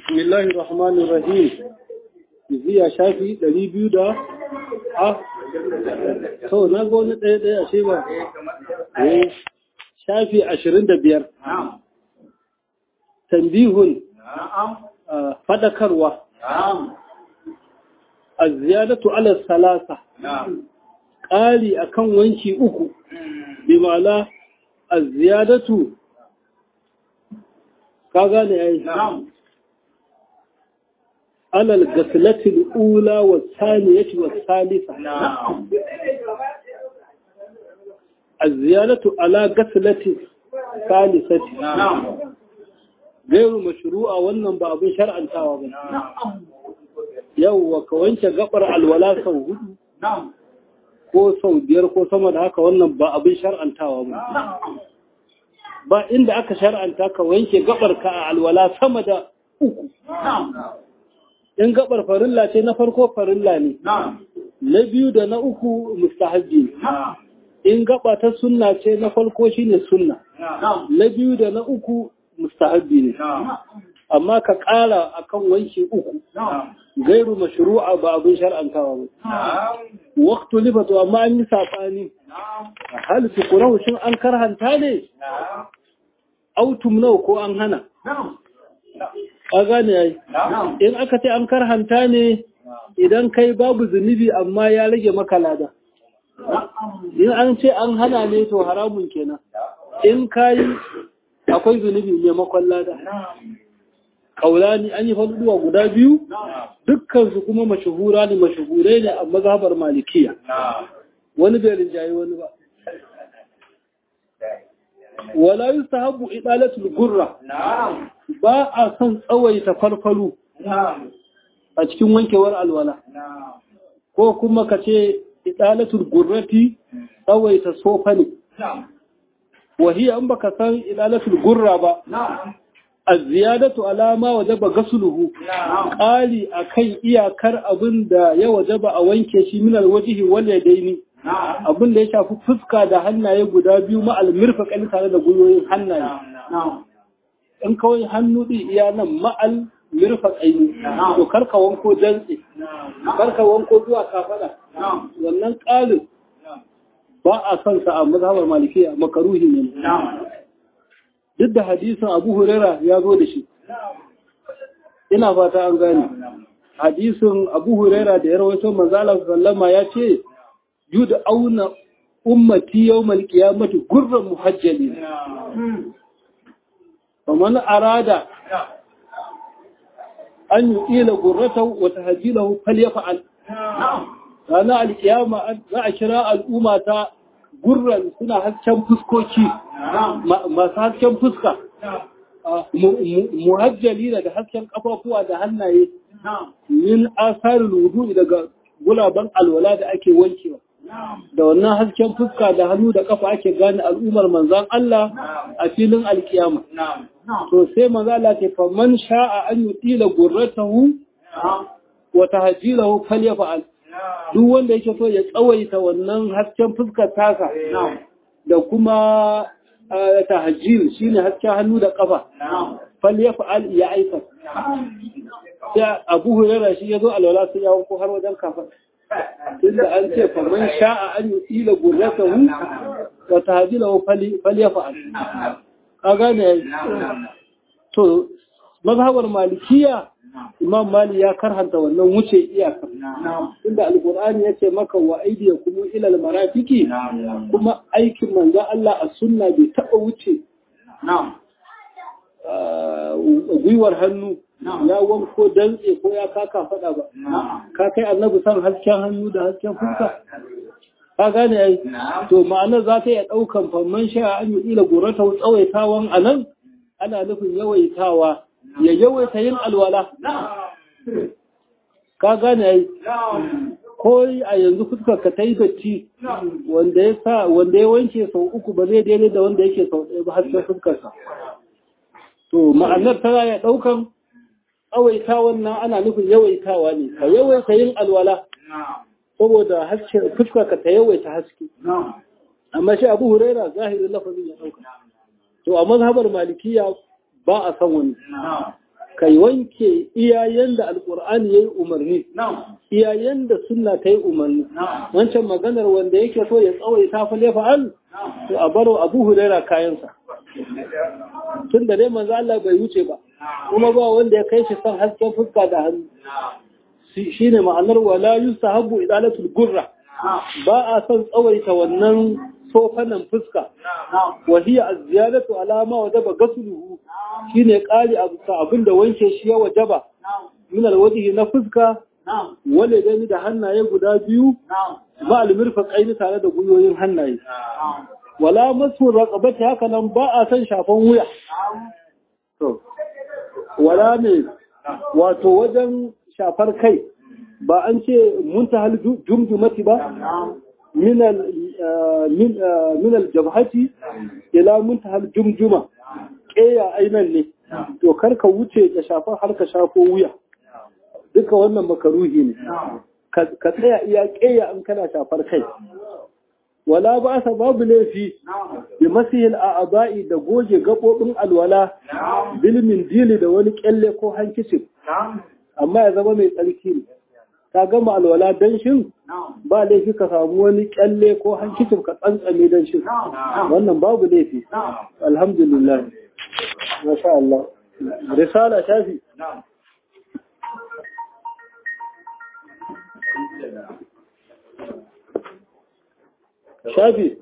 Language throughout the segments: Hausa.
بسم الله الرحمن الرحيم Ziya shafi ɗari biyu da a to na ga wani ɗaya ɗaya ashe ba shafi ashirin da biyar tambihun faɗakarwa a ziyadatu ala salasa ƙari akan wanki uku bi ma'ana a ziyadatu ka gane ya yi على الغسلة الأولى والثانية والثالثة الزيادة على غسلة الثالثة غير مشروع wannan ba abin shar'antawa ba yawwa ka wanke gabar alwala sau hudu ko sau biyar ko sama da haka wannan ba abin shar'antawa ba ba inda aka shar'anta ka wanke gabar ka a alwala sama da uku in gabar farilla ce na farko farilla ne na biyu da na uku mustahabbi ne in gaba ta sunna ce na farko shine sunna na biyu da na uku mustahabbi ne amma ka ƙara akan wanki uku gairu mashru'a ba abin shar'antawa ba waqtu libatu amma an yi sabani hal tuqrahu shin an karhanta ne autum nau ko an hana ka gane yayi in aka ce an karhanta ne idan kai babu zunubi amma ya rage maka lada in an ce an hana ne to haramun kenan in kai akwai zunubi maimakon lada kaulani an yi faduwa guda biyu dukkan su kuma mashuhura ne mashuhurai ne a mazhabar malikiya wani bai rinjaye wani ba wala yustahabbu idalatul gurra ba a son tsawaita farfaru a cikin wankewar alwala ko kuma ka ce idalatul gurrati tsawaita sofa ne wahiya in baka san idalatul gurra ba az-ziyadatu alama wajaba gasluhu qali akan iyakar abin da ya wajaba a wanke shi min alwajhi wal yadaini abin da ya shafi fuska da hannaye guda biyu ma almirfaqan tare da gwiwoyin hannaye in kawai hannu ɗin iya nan ma'al mirfaƙaini to karka wanko dantse karka wanko zuwa kafada wannan ƙalin ba a son sa a mazhabar malikiya makaruhi ne duk da hadisin abu huraira ya zo da shi ina fata an gane hadisin abu huraira da ya rawaito manzala sallama ya ce yud auna ummati yawmal qiyamati gurran muhajjalin فمن أراد أن يطيل غرته وتهجيله فليفعل رانا القيامة za a kira al'umma ta gurran suna hasken fuskoki masu hasken fuska muhajjali da hasken kafafuwa da hannaye min asarin wudu daga gulaban alwala da ake wankewa da wannan hasken fuska da hannu da kafa ake gane al'ummar manzan Allah a filin alkiyama. To sai manzan Allah ce fa man sha'a an yi tila gurratahu wa tahjilahu falyafa'al. Duk wanda yake so ya tsawaita wannan hasken fuskar tasa da kuma tahjil shine hasken hannu da kafa. Falyafa'al ya aika. Sai Abu Hurairah shi ya zo alwala sai ya wanko har wajen kafa. tunda an ce faman sha'a an yi tsila gurratahu wa tahdilahu falyafa'al a gane to mazhabar malikiya imam mali ya karhanta wannan wuce iyaka tunda alqur'ani yace maka wa aydiyakum ila almarafiqi kuma aikin manzo Allah a sunna bai taba wuce gwiwar hannu ya wanko dantse ko ya kaka fada ba ka kai annabi san hasken hannu da hasken fuska ka gane ai to ma'anar za ta iya daukan famman sha an yi ila gurata tsawaitawan anan ana nufin yawaitawa ya yawaita yin alwala ka gane ai ko a yanzu fuskar ka ta yi datti wanda ya sa wanda ya wanke sau uku ba zai daidai da wanda yake sau ɗaya ba hasken fuskarsa to ma'anar tana ya ɗaukan tsawaita wannan ana nufin yawaitawa ne ka yawaita yin alwala saboda haske fuska ka ta yawaita haske amma shi abu huraira zahirin lafazin ya ɗauka to a mazhabar malikiya ba a san wani ka wanke iyayen da alkur'ani ya yi umarni iyayen da sunna ta yi umarni wancan maganar wanda yake so ya tsawai ta fi fa'al to a baro abu huraira kayansa tun da dai manzo Allah bai wuce ba kuma ba wanda ya kai shi son hasken fuska da hannu shine ma'anar wala yusahabu idalatul gurra ba a son tsawaita wannan sofanan fuska wa hiya az-ziyadatu ala ma wajaba ghusluhu shine kari abu abinda wanke shi ya wajaba min alwajhi na fuska wale gani da hannaye guda biyu ba almirfaqaini tare da guyoyin hannaye wala masu raqabati haka nan ba a san shafan wuya to wala ne wato wajen shafar kai ba an ce muntahal jumjumati ba min al min al jabhati ila muntahal jumjuma keya ainan ne to karka wuce ka shafar har ka shafo wuya duka wannan makaruhi ne ka tsaya iya keya an kana shafar kai wala ba sa babu laifi bi masihil a'aba'i da goge gabobin alwala bilmin dili da wani kyalle ko hankicin amma ya zama mai tsarki ne ka gama alwala danshin ba laifi ka samu wani kyalle ko hankicin ka tsantsame danshin wannan babu laifi alhamdulillah masha Allah risala shafi shafi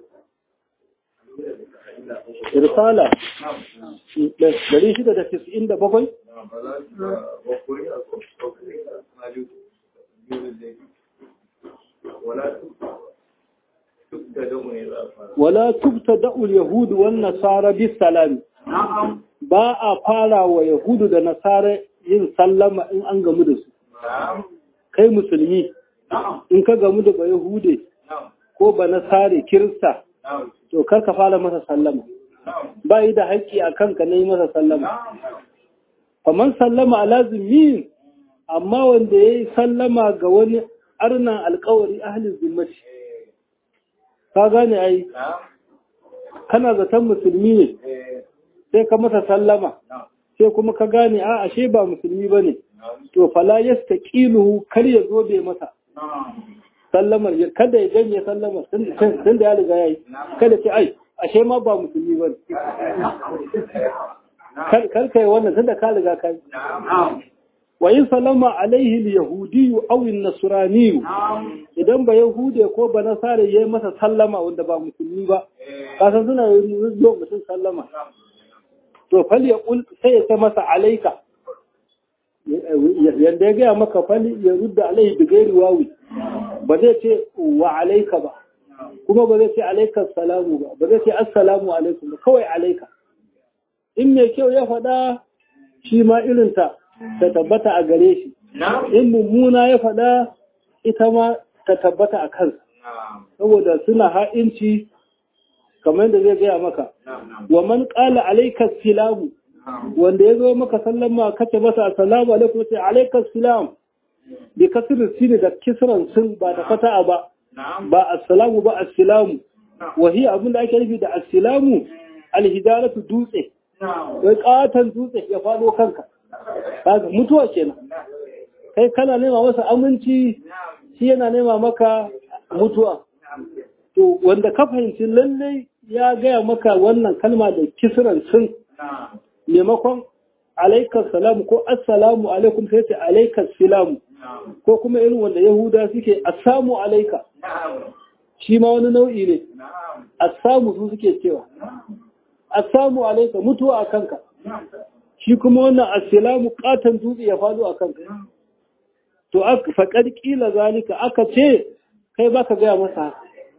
risala dari shida da tis'in da bakwai wala tubta da'ul yahudu wan nasara bis salami ba a fara wa yahudu da nasara yin sallama in an gamu da su kai musulmi in ka gamu da ba yahude ko ba na sare kirista to kar ka fara masa sallama ba yi da haƙƙi a kanka na yi masa sallama kamar sallama a lazimi amma wanda ya yi sallama ga wani arnan alkawari ahalin zimmati ka gane ai kana zaton musulmi ne sai ka masa sallama sai kuma ka gane a ashe ba musulmi ba ne to fala yasta ƙiluhu kar ya zo bai masa sallamar kada ya janye sallamar tun da ya riga ya yi kada ce ai ashe ma ba musulmi ba kar kai wannan tun da ka riga ka yi wa yin sallama alaihi yahudiyu aw nasraniyu idan ba yahude ko ba nasare yayi masa sallama wanda ba musulmi ba kasan suna yi mutum sallama to fal ya kul sai ya ce masa alaika yanda ya gaya maka fal ya rudda alaihi bi gairi wawi ba zai ce wa alaika ba kuma ba zai ce alaika salamu ba ba zai ce assalamu alaikum ba kawai alaika in mai kyau ya faɗa shi ma irinta ta tabbata a gare shi in mummuna ya faɗa ita ma ta tabbata a kansa saboda suna ha'inci kamar da zai gaya maka wa man qala alayka salamu wanda ya zo maka sallama kace masa assalamu alaikum sai alayka salam bi kasrin sin da kisran sun ba da fata'a ba ba assalamu ba assalamu wa hiya abinda ake nufi da assalamu alhidaratu dutse wai katan dutse ya fado kanka kaga mutuwa kenan kai kana nema masa aminci shi yana nema maka mutuwa to wanda ka fahimci lallai ya gaya maka wannan kalma da kisran sun maimakon alaikar salamu ko assalamu alaikum sai ce alaikar salamu ko kuma irin wanda yahuda suke assamu alaika shi ma wani nau'i ne assamu su suke cewa assamu alaika mutuwa a kanka shi kuma wannan assalamu katon dutse ya faɗo a kanka to faƙar ƙila zalika aka ce kai ba ka gaya masa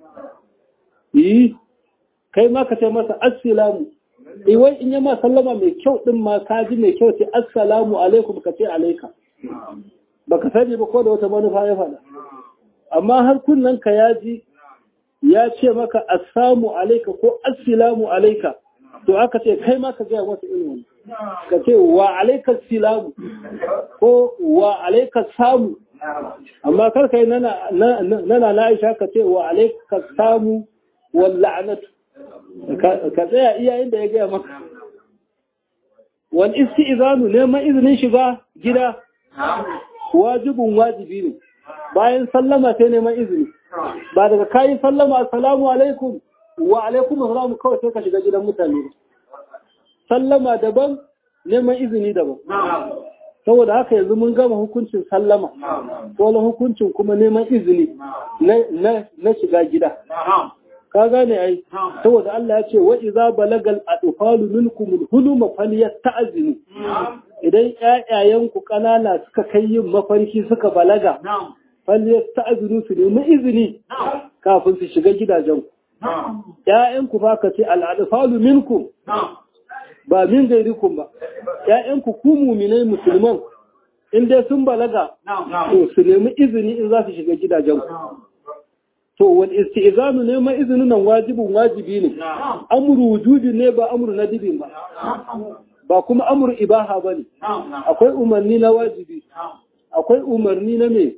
yi kai ma ka ce masa assalamu iwai in yama sallama mai kyau ɗin ma ka ji mai kyau ce assalamu alaikum ka ce alaika ba ka sani ba ko da wata manufa ya faɗa amma har kunnen ka ya ji ya ce maka assamu alaika ko assalamu alaika to aka ce kai ma ka gaya masa irin ka ce wa alaikar silamu ko wa alaikar samu amma kar kai nana na aisha ka ce wa alaikar samu wal la'anatu ka tsaya iya inda ya gaya maka wal isti'zanu neman izinin shiga gida wajibin wajibi ne bayan sallama sai neman izini ba daga kayi sallama assalamu alaikum wa alaikum assalamu kawai sai ka shiga gidan mutane sallama daban neman izini daban saboda haka yanzu mun gama hukuncin sallama wani hukuncin kuma neman izini na shiga gida ka gane ai saboda Allah ya ce wa idza balagal adfalu minkum huluma falyasta'zinu idan ƴaƴayen ku kanana suka kai yin mafarki suka balaga falyasta'zinu su nemi izini kafin su shiga gidajen ku ƴaƴan ku ba ka ce al adfalu minkum ba min gairikum ba ƴaƴan ku ku mu'minai musulman in dai sun balaga to su nemi izini in za su shiga gidajen ku to wal istizanu ne ma izinin nan wajibin wajibi ne amru wujudi ne ba amru nadibin ba ba kuma amru ibaha bane akwai umarni na wajibi akwai umarni na me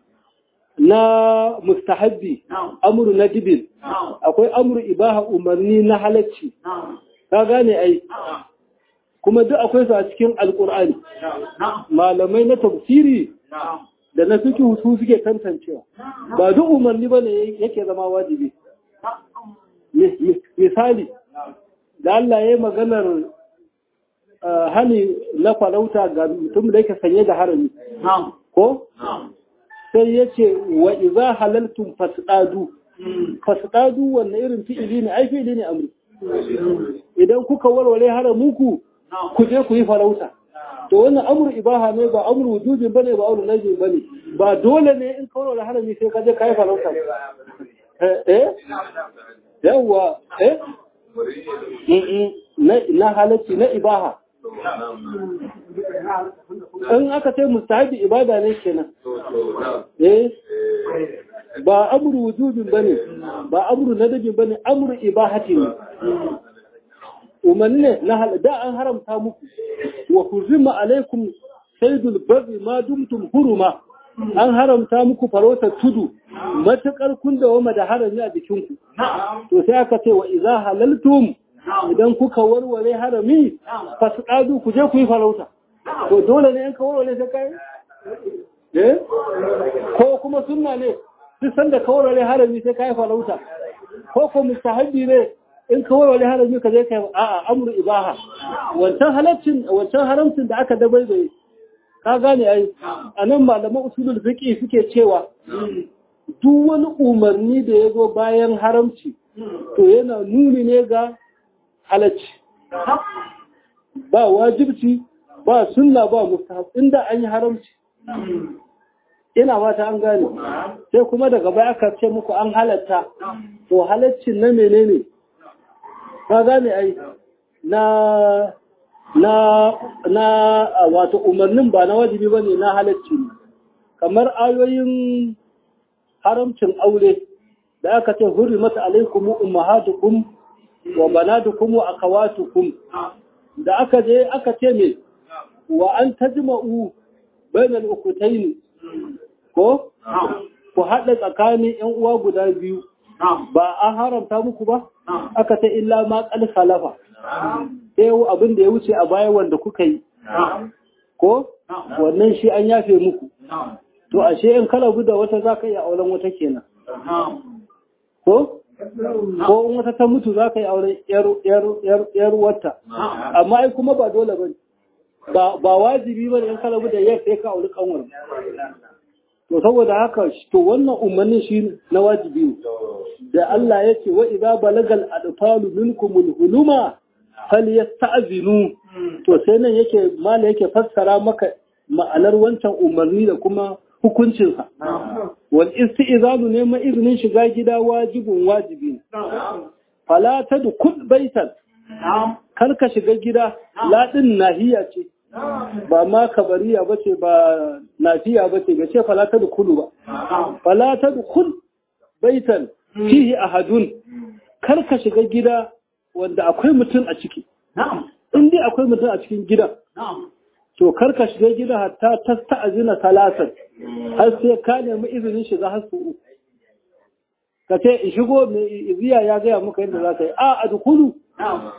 na mustahabbi amru nadibin akwai amru ibaha umarni na halacci ka gane ai kuma duk akwai su a cikin alkur'ani malamai na tafsiri da na suke hutu suke tantancewa ba duk umarni ba ne yake zama wajibi misali da Allah ya yi maganar hani na farauta ga mutum da yake sanye da harami ko sai ya ce wa iza halaltun fasdadu fasdadu wannan irin fi'ili ne ai fi'ili ne amri idan kuka warware haramuku ku je ku yi farauta to wannan amru ibaha ne ba amru wujudin bane ba amru najin bane ba dole ne in kawo da harami sai ka je kai farauta eh yawa eh na halacci na ibaha in aka ce mustahabi ibada ne kenan eh ba amru wujudin bane ba amru nadabin bane amru ibahati ne umarni ne na halada an haramta muku wa huzima alaikum saydul barri ma dumtum huruma an haramta muku farautar tudu matukar kun da wama da harami a jikinku to sai aka ce wa idza halaltum idan kuka warware harami fasqadu ku je ku yi farauta to dole ne in ka warware sai kai eh ko kuma sunna ne duk sanda ka warware harami sai kai farauta ko ko mustahabi ne in ka warware harami ka je kai a'a amru ibaha wancan halaccin wancan haramcin da aka dabaibaye ka gane ai anan malaman usulul fiqh suke cewa duk wani umarni da ya zo bayan haramci to yana nuni ne ga halacci ba wajibci ba sunna ba mustahab inda an yi haramci ina fata an gane sai kuma daga baya aka ce muku an halatta to halaccin na menene ka gane ai na na na wato umarnin ba na wajibi bane na halacci ne kamar ayoyin haramcin aure da aka ce hurrimat alaikum ummahatukum wa banatukum wa akhawatukum da aka je aka ce me wa an tajma'u bainal ukutayn ko ku hada tsakanin yan uwa guda biyu ba an haramta muku ba aka ce illa ma qad khalafa sai abin da ya wuce a baya wanda kuka yi ko wannan shi an yafe muku to ashe in kala guda wata za ka yi auren wata kenan ko ko in wata ta mutu za ka yi auren yar wata amma ai kuma ba dole ba ba wajibi ba in kala guda yar sai ka auri kanwar to saboda haka to wannan umarnin shi na wajibi ne da Allah ya ce wa idza balagal adfalu minkumul huluma falyasta'zinu to sai nan yake mala yake fassara maka ma'anar wancan umarni da kuma hukuncinsa. Wal isti'izanu neman izinin shiga gida wajibin wajibi. Fala ta da kud baitan, kar ka shiga gida laɗin nahiya ce, ba ma kabariya ba ce ba nafiya ba ce, ga ce fala ta da kulu ba. Fala ta da kud baitan fihi ahadun, kar ka shiga gida wanda akwai mutum a ciki. In dai akwai mutum a cikin gidan. to karka shiga gida hatta ta ta'azina talatin har sai ka nemi izinin shiga har su uku ka ce in shigo mai iziya ya gaya muka yadda za ka yi a a dukulu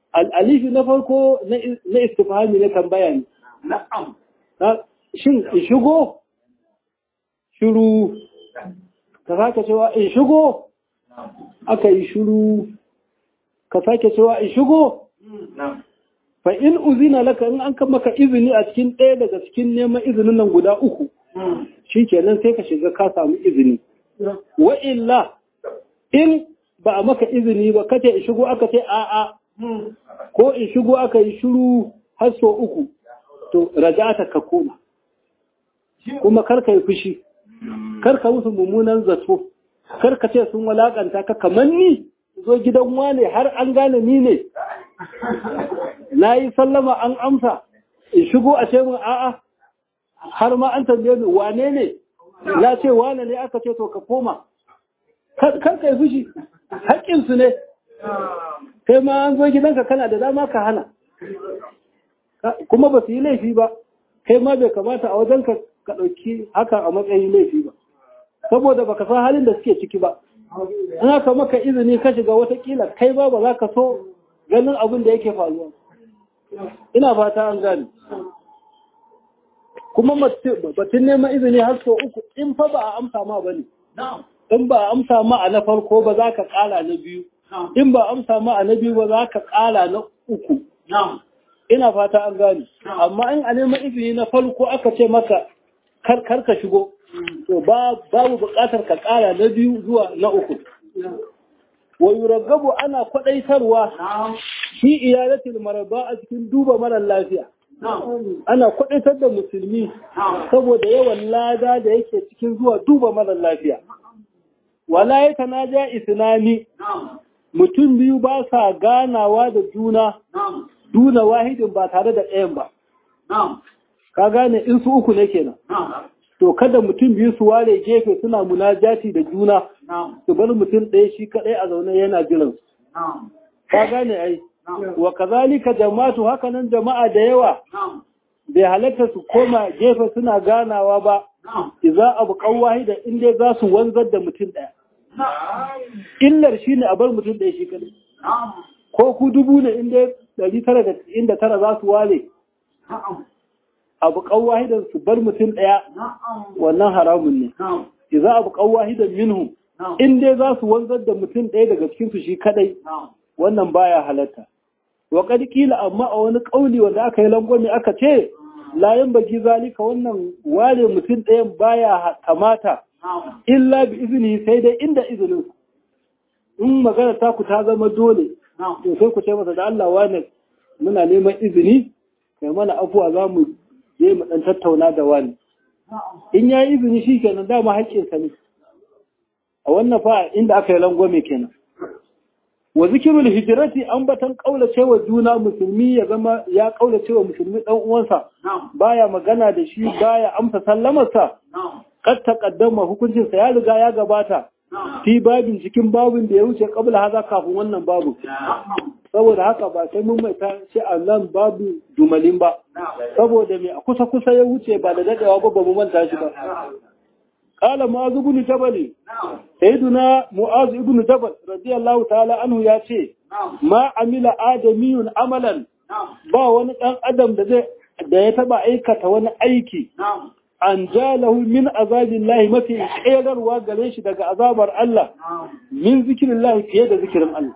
al'alifi na farko na istifhami na tambaya ne na'am shin in shigo shiru ka sake cewa in shigo aka yi shiru ka sake cewa in shigo na'am fa in uzina laka in an kan maka izini a cikin ɗaya daga cikin neman izinin nan guda uku shi kenan sai ka shiga ka samu izini wa illa in ba a maka izini ba kace in shigo aka ce a'a ko in shigo aka yi shiru har so uku to rajata ka koma kuma kar ka yi fushi kar ka musu mummunan zato kar ka ce sun walakanta ka kamar ni zo gidan wane har an gane ni ne na yi sallama an amsa in shigo a ce mun a'a har ma an tambaye ni wane ne na ce wane ne aka ce to ka koma kar ka yi fushi haƙƙinsu ne kai ma an zo gidanka kana da dama ka hana kuma ba su yi laifi ba kai ma bai kamata a wajen ka ka ɗauki haka a matsayin laifi ba saboda baka san halin da suke ciki ba in aka maka izini ka shiga watakila kai ba ba za ka so ganin abin da yake faruwa ina fata an gane kuma batun neman izini har so uku in fa ba a amsa ma ba ne in ba a amsa ma a na farko ba za ka ƙara na biyu in ba a amsa ma a na biyu ba za ka ƙara na uku ina fata an gane amma in a neman izini na farko aka ce maka kar ka shigo to babu buƙatar ka ƙara na biyu zuwa na uku wa yuragabu ana kwadaitarwa shi iyalatul maraba a cikin duba mara lafiya ana kwadaitar da musulmi saboda yawan lada da yake cikin zuwa duba mara lafiya wala ya tanaja isnani mutum biyu ba sa ganawa da juna duna wahidin ba tare da ɗayan ba ka gane in su uku ne kenan to kada mutum biyu su ware gefe suna munajati da juna su bar mutum ɗaya shi kaɗai a zaune yana jiran ka gane ai wa kazalika jama'atu hakanan jama'a da yawa bai halatta su koma gefe suna ganawa ba idza abu qawwahi da inda za su wanzar da mutum ɗaya illar shine a bar mutum ɗaya shi kaɗai ko ku dubu ne inda ɗari tara da inda tara za su ware abu wahidan su bar mutum ɗaya wannan haramun ne idza abu wahidan minhum in dai za su wanzar da mutum ɗaya daga cikin su shi kadai wannan baya halatta wa qad qila amma a wani kauli wanda aka yi langwami aka ce la bagi zalika wannan ware mutum ɗayan baya kamata illa bi izini sai dai inda izinin in magana ta ku ta zama dole to sai ku ce masa da Allah wani muna neman izini kai mana afuwa za mu je mu dan tattauna da wani in ya yi izini shi kenan dama haƙƙinsa ne a wannan fa inda aka yi langwame kenan wa zikirul hijrati ambatan kaulace wa juna musulmi ya zama ya kaulace wa musulmi dan uwansa baya magana da shi baya amsa sallamarsa kad taqaddama hukuncin sa ya riga ya gabata fi babin cikin babin da ya wuce kabla haza kafin wannan babu saboda haka ba sai mun mai ta ce a nan babu dumalin ba saboda mai a kusa kusa ya wuce ba da dadewa ba ba mu manta shi ba qala mu'az ibn jabal sayyiduna mu'az ibn jabal radiyallahu ta'ala anhu ya ce ma amila adamiyun amalan ba wani dan adam da zai da ya taba aikata wani aiki an jalahu min azabin lahi mafi ƙerarwa gare shi daga azabar Allah min zikirin lahi fiye da zikirin Allah.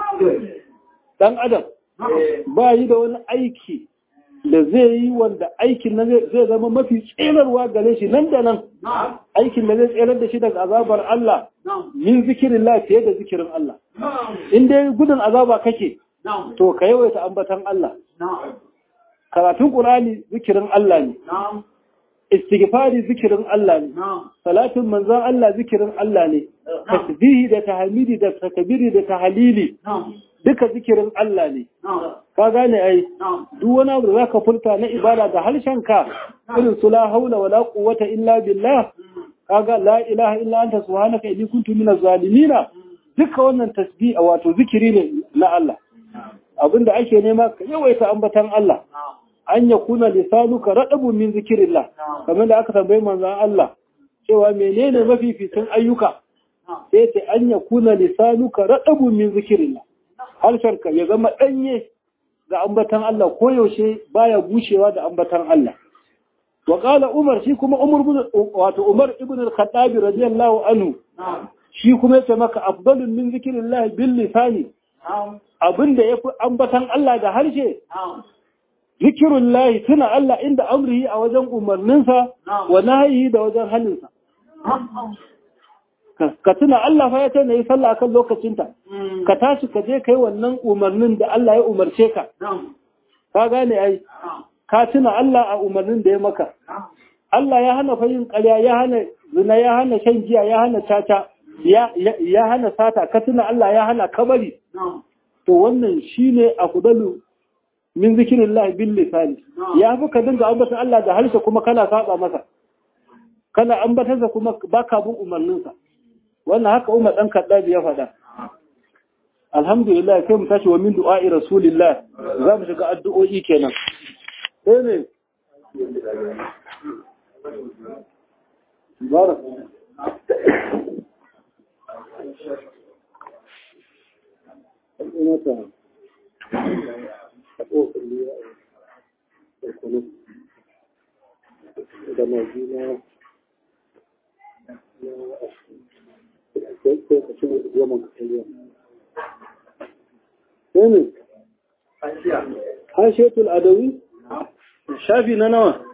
Dan Adam ba yi da wani aiki da zai yi wanda aikin na zai zama mafi tserarwa gare shi nan da nan aikin da zai tserar da shi daga azabar Allah min zikirin lahi fiye da zikirin Allah. In dai gudun azaba kake to ka yawaita ambatan Allah. Karatun Ƙur'ani zikirin Allah ne. istighfari zikirin Allah ne salatin manzon Allah zikirin Allah ne tasbihi da tahmidi da takbiri da tahlili duka zikirin Allah ne ka gane ai duk wani abu da zaka furta na ibada da harshenka irin su la haula wala quwwata illa billah kaga la ilaha illa anta subhanaka inni kuntu minaz zalimin duka wannan tasbih wato zikiri ne na Allah abinda ake nema ka yawaita ambatan Allah an ya kuna lisanuka raɗabu min zikirillah kamar da aka tambayi manzan Allah cewa menene mafificin ayyuka sai ce an ya kuna lisanuka raɗabu min zikirillah harshenka ya zama ɗanye ga ambatan Allah ko yaushe baya bushewa da ambatan Allah wa qala umar shi kuma umar wato umar ibn al-khattab radiyallahu anhu shi kuma yace maka afdalun min zikrillah bil lisani abinda yafi ambatan Allah da harshe zikirullahi tuna Allah inda amrihi a wajen umarninsa wa nahyihi da wajen halinsa ka tuna Allah fa ya ce yi sallah akan lokacinta ka tashi ka je kai wannan umarnin da Allah ya umarce ka ka gane ai ka tuna Allah a umarnin da ya maka Allah ya hana fa yin ƙarya ya hana zina ya hana shan giya ya hana caca ya hana sata ka tuna Allah ya hana kabari to wannan shine afdalu min zikirillah bil lisani ya fi ka dinga ambata Allah da harshe kuma kana saba masa kana ambatarsa kuma baka bin umarninsa wannan haka Umar dan Kaddabi ya faɗa alhamdulillah kai mu tashi wa min du'a'i rasulillah za mu shiga addu'o'i kenan sai ne barak da majina Sani, hashetul adawi? Shafi na nawa?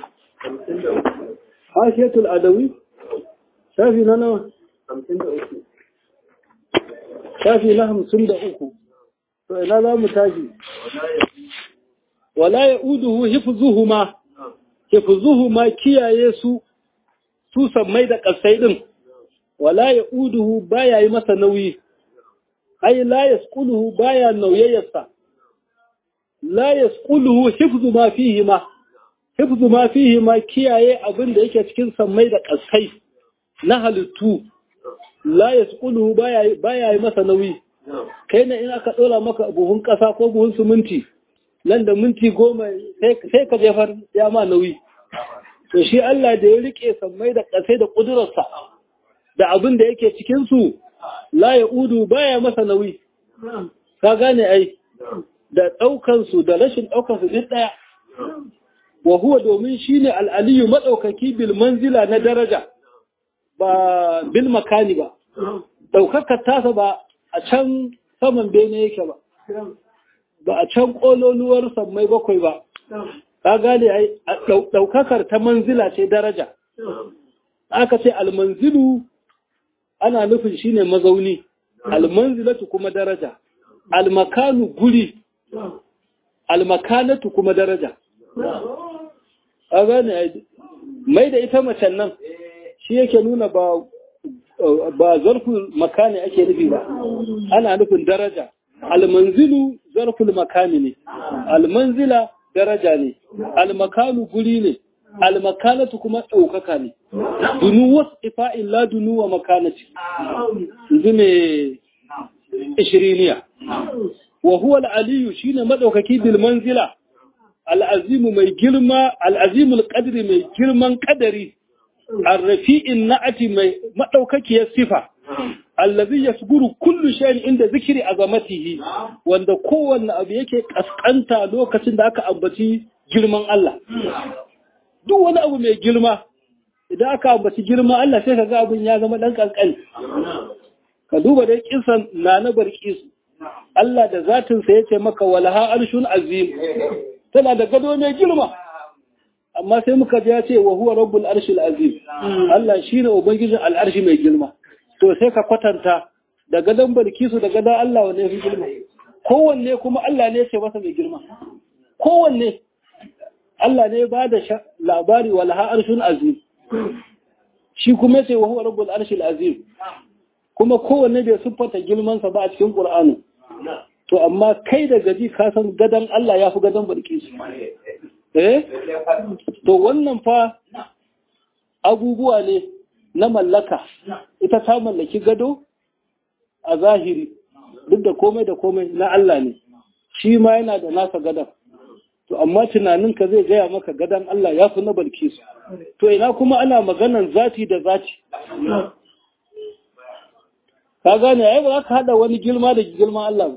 Hashetul adawi? Shafi na nawa? Shafi na hamsin da uku. To ina za mu tashi? Wala ya uduhu hifzuhuma, hifzuhuma kiyaye su, su sammai da ƙasai ɗin. wala ya uduhu baya yi masa nauyi, ai la ya skuluhu baya nauyayyarsa, la ya skuluhu hifzu ma fihi ma, hifzu ma fihi ma kiyaye abin da yake cikin sammai da ƙasai na halittu, la ya skuluhu baya yi masa nauyi, kai na in aka ɗora maka buhun ƙasa ko buhun siminti, nan da minti goma sai ka jefar ya ma nauyi. To shi Allah da ya riƙe sammai da ƙasai da ƙudurarsa. da abin da yake cikinsu la ya udu baya masa nauyi, ka gane ai, da ɗaukansu da rashin ɗaukansu duk ɗaya. Wa huwa domin shi ne al'aliyu maɗaukaki bil manzila na daraja, ba bil makani ba, ɗaukakar tasa ba a can saman bene yake ba, ba a can ƙololuwar sammai bakwai ba, ka gane ai, ɗaukakar ta manzila ce daraja. Aka ce almanzilu ana nufin shine mazauni almanzilatu kuma daraja almakanu guri almakanatu kuma daraja a gane mai da ita macen nan shi yake nuna ba ba zarful makani ake nufi ba ana nufin daraja almanzilu zarful makani ne almanzila daraja ne almakanu guri ne almakanatu kuma ɗaukaka ne dunu wasu ifa'in la dunu wa makanati yanzu ne ishiriniya wa huwa al'aliyu shi ne maɗaukaki bil manzila al'azimu mai girma al'azimul ƙadiri mai girman ƙadari arrafi'in na'ati mai maɗaukakiyar sifa allazi yasguru kullu shay'in inda zikiri azamatihi wanda kowanne abu yake kaskanta lokacin da aka ambaci girman Allah duk wani abu mai girma idan aka ambaci girma Allah sai ka ga abin ya zama dan kankani ka duba dai kisan na na barkisu Allah da zatin sa yace maka walaha arshun azim tana da gado mai girma amma sai muka ji ya ce wa huwa rabbul arshil azim Allah shine ubangijin al'arshi mai girma to sai ka kwatanta da gadon barkisu da gadon Allah wanne fi girma kowanne kuma Allah ne ce masa mai girma kowanne Allah ne ba da labari wa laha arshun azim shi kuma ce wa huwa rabbul arshil azim kuma kowanne bai siffata girmansa ba a cikin Qur'ani to amma kai da gaji ka san gadon Allah ya fi gadon barkisu eh to wannan fa abubuwa ne na mallaka ita ta mallaki gado a zahiri duk da komai da komai na Allah ne shi ma yana da nasa gadon to amma tunaninka zai gaya maka gadon Allah ya fi na balkisu to ina kuma ana maganan zati da zati ka gane ai ba za ka hada wani girma da girman Allah ba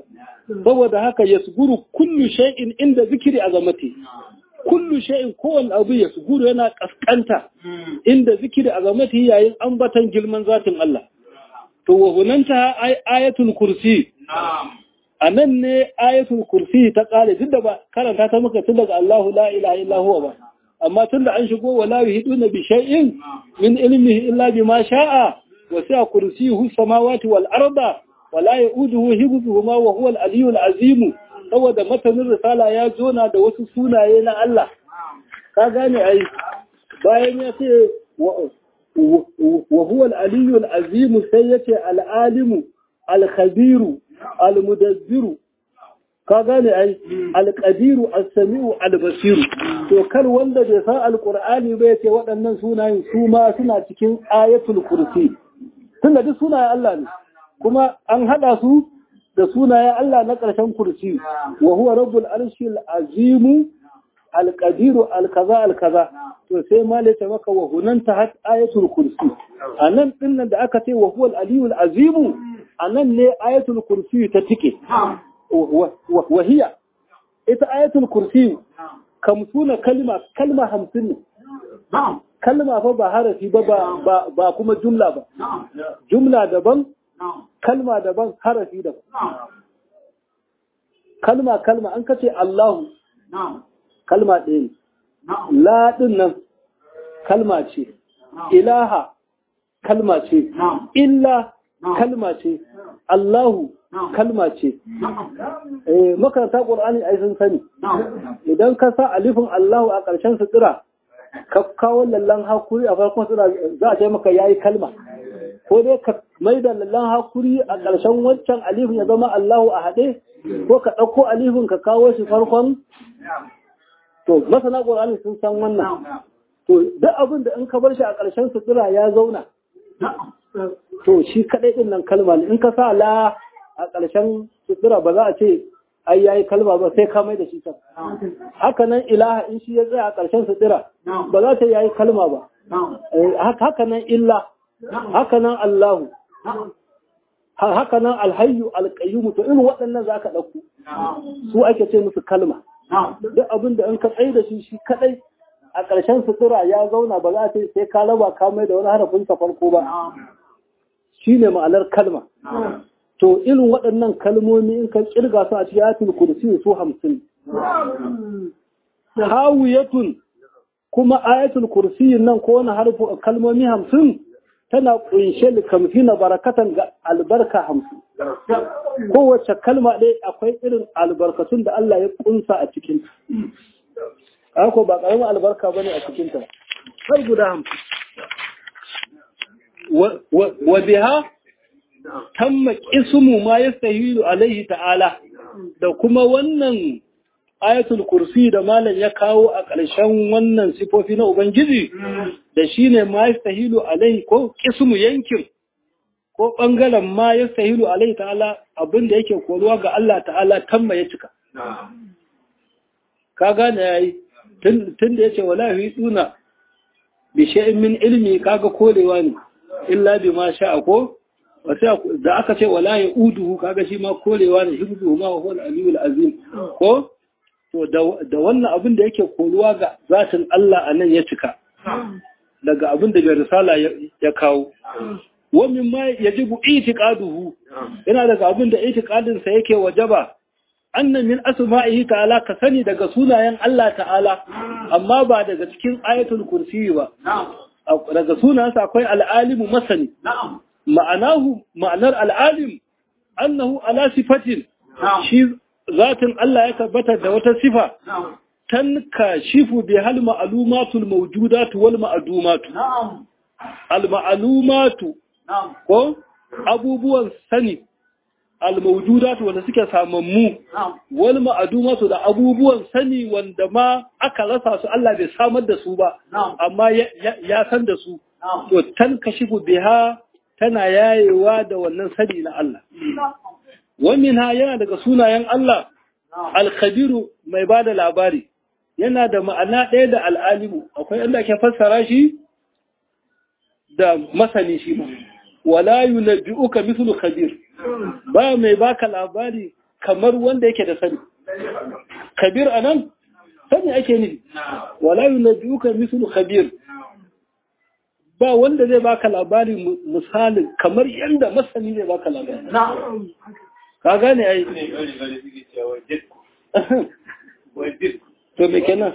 saboda haka yasguru kullu shay'in inda zikiri azamati kullu shay'in kowanne abu yasguru yana kaskanta inda zikiri azamati yayin ambatan girman zatin Allah to wa hunanta ayatul kursi a nan ne ayatul kursi ta kare duk da ba karanta ta muka tun daga Allahu la ilaha illa huwa ba amma tun da an shigo wala yuhiduna bi shay'in min ilmihi illa bima sha'a wa sa'a kursiyuhu samawati wal arda wala yauduhu hibzuhuma wa huwa al aliyyul azim saboda matanin risala ya jona da wasu sunaye na Allah ka gane ai bayan ya ce wa huwa al aliyyul azim sai yace al alimu al khabiru al mudabbiru ka gane ai alƙadiru as-sami'u al-basiru to kar wanda bai san alqur'ani ba yace waɗannan sunayen su ma suna cikin ayatul kursi tunda duk sunayen Allah ne kuma an hada su da sunayen Allah na ƙarshen kursi wa huwa rabbul arshil azim alqadiru alkaza alkaza to sai ma ta maka wa hunanta hat ayatul kursi anan dinnan da aka ce wa huwa al-aliyul azim anan ne ayatul kursi ta tike وهي ita ayatul kursi kamsuna kalma kalma hamsin ne kalma fa ba harafi ba ba kuma jumla ba jumla daban kalma daban harafi daban kalma kalma an kace Allahu kalma ɗaya ne la din nan kalma ce ilaha kalma ce illa kalma ce Allahu kalma ce. Makaranta ƙur'ani ai sun sani. Idan ka sa alifin Allahu a ƙarshen sutura, ka kawo lallan hakuri a farkon sutura za a ce maka ya yi kalma. Ko dai ka mai da lallan hakuri a ƙarshen wancan alifin ya zama Allahu a haɗe, ko ka ɗauko alifin ka kawo shi farkon. To, masana ƙur'ani sun san wannan. To, duk abin da in ka bar shi a ƙarshen sutura ya zauna. To, shi kaɗai ɗin nan kalma ne, in ka sa la a ƙarshen sutura ba za a ce ai yayi kalma ba sai ka mai da shi kan haka nan ilaha in shi ya tsaya a ƙarshen sutura ba za ta yayi kalma ba haka nan illa haka nan allahu haka nan alhayyu alqayyum to irin waɗannan za ka ɗauko su ake ce musu kalma duk abin da in ka tsaye da shi shi kadai a ƙarshen sutura ya zauna ba za a ce sai ka raba ka mai da wani harafin sa farko ba shine ma'anar kalma to irin waɗannan kalmomi in ka kirga su a cikin ayatul kursi su hamsin hawiyatun kuma ayatul kursi nan ko wani harfu kalmomi hamsin tana kunshe likamfi na barakatan ga albarka hamsin kowace kalma ɗaya akwai irin albarkatun da Allah ya kunsa a cikin ko ba ƙaramin albarka bane a cikinta har guda hamsin wa biha tamma ismu ma yastahilu alaihi ta'ala da kuma wannan ayatul kursi da malam ya kawo a ƙarshen wannan sifofi na ubangiji da shine ma yastahilu alaihi ko ismu yankin ko bangaren ma yastahilu alaihi ta'ala abinda yake koruwa ga Allah ta'ala tamma ya cika ka gane yayi tun da yace wala yu'tuna bi shay'in min ilmi kaga korewa ne illa bima sha'a ko da aka ce wala ya uduhu kaga shi ma korewa ne hibzu ma wa huwal aliyul azim ko to da wannan abin da yake koruwa ga zatin Allah anan ya cika daga abin da bai risala ya kawo wa min ma yajibu itiqaduhu yana daga abin da itiqadin sa yake wajaba anna min asma'ihi ta'ala ka sani daga sunayen Allah ta'ala amma ba daga cikin ayatul kursi ba daga sunansa akwai al'alimu masani ma'anahu ma'anar al'alim annahu ala sifatin shi zatin Allah ya tabbata da wata sifa tanka shifu bi hal ma'lumatul mawjudatu wal ma'dumatu al ma'lumatu ko abubuwan sani al mawjudatu wanda suke samammu wal ma'dumatu da abubuwan sani wanda ma aka rasa su Allah bai samar da su ba amma ya san da su to tanka shifu biha tana yayewa da wannan sani na Allah. Wamin ha yana daga sunayen Allah, alkabiru mai ba da labari, yana da ma'ana ɗaya da al'alimu, akwai inda ke fassara shi da masani shi ma. Wala yu na bi'uka mislu kabir, ba mai baka labari kamar wanda yake da sani kabir anan sani ake nufi wala yunabbiuka mislu khabir ba wanda zai baka labari misalin kamar yadda masani zai baka labari ka gane ai to me kenan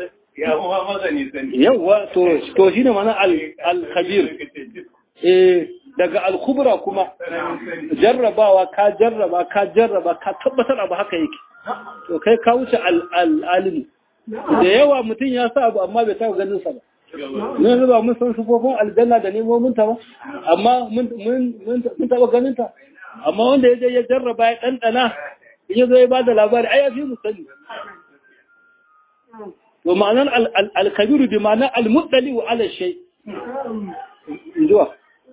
yawa to to shine mana al-khabir eh daga al-kubra kuma jarrabawa ka jarraba ka jarraba ka tabbatar abu haka yake to kai ka wuce al-alim da yawa mutum ya sa abu amma bai taɓa ganin sa ba mun zuba mun san sufofin aljanna da nemomin ta ba amma mun mun taɓa ganin ta amma wanda ya je ya jarraba ya ɗanɗana in ya zo ya ba da labari ai ya fi mu sani to ma'anar al-kabiru bi ma'anar al-muddali wa ala shay zuwa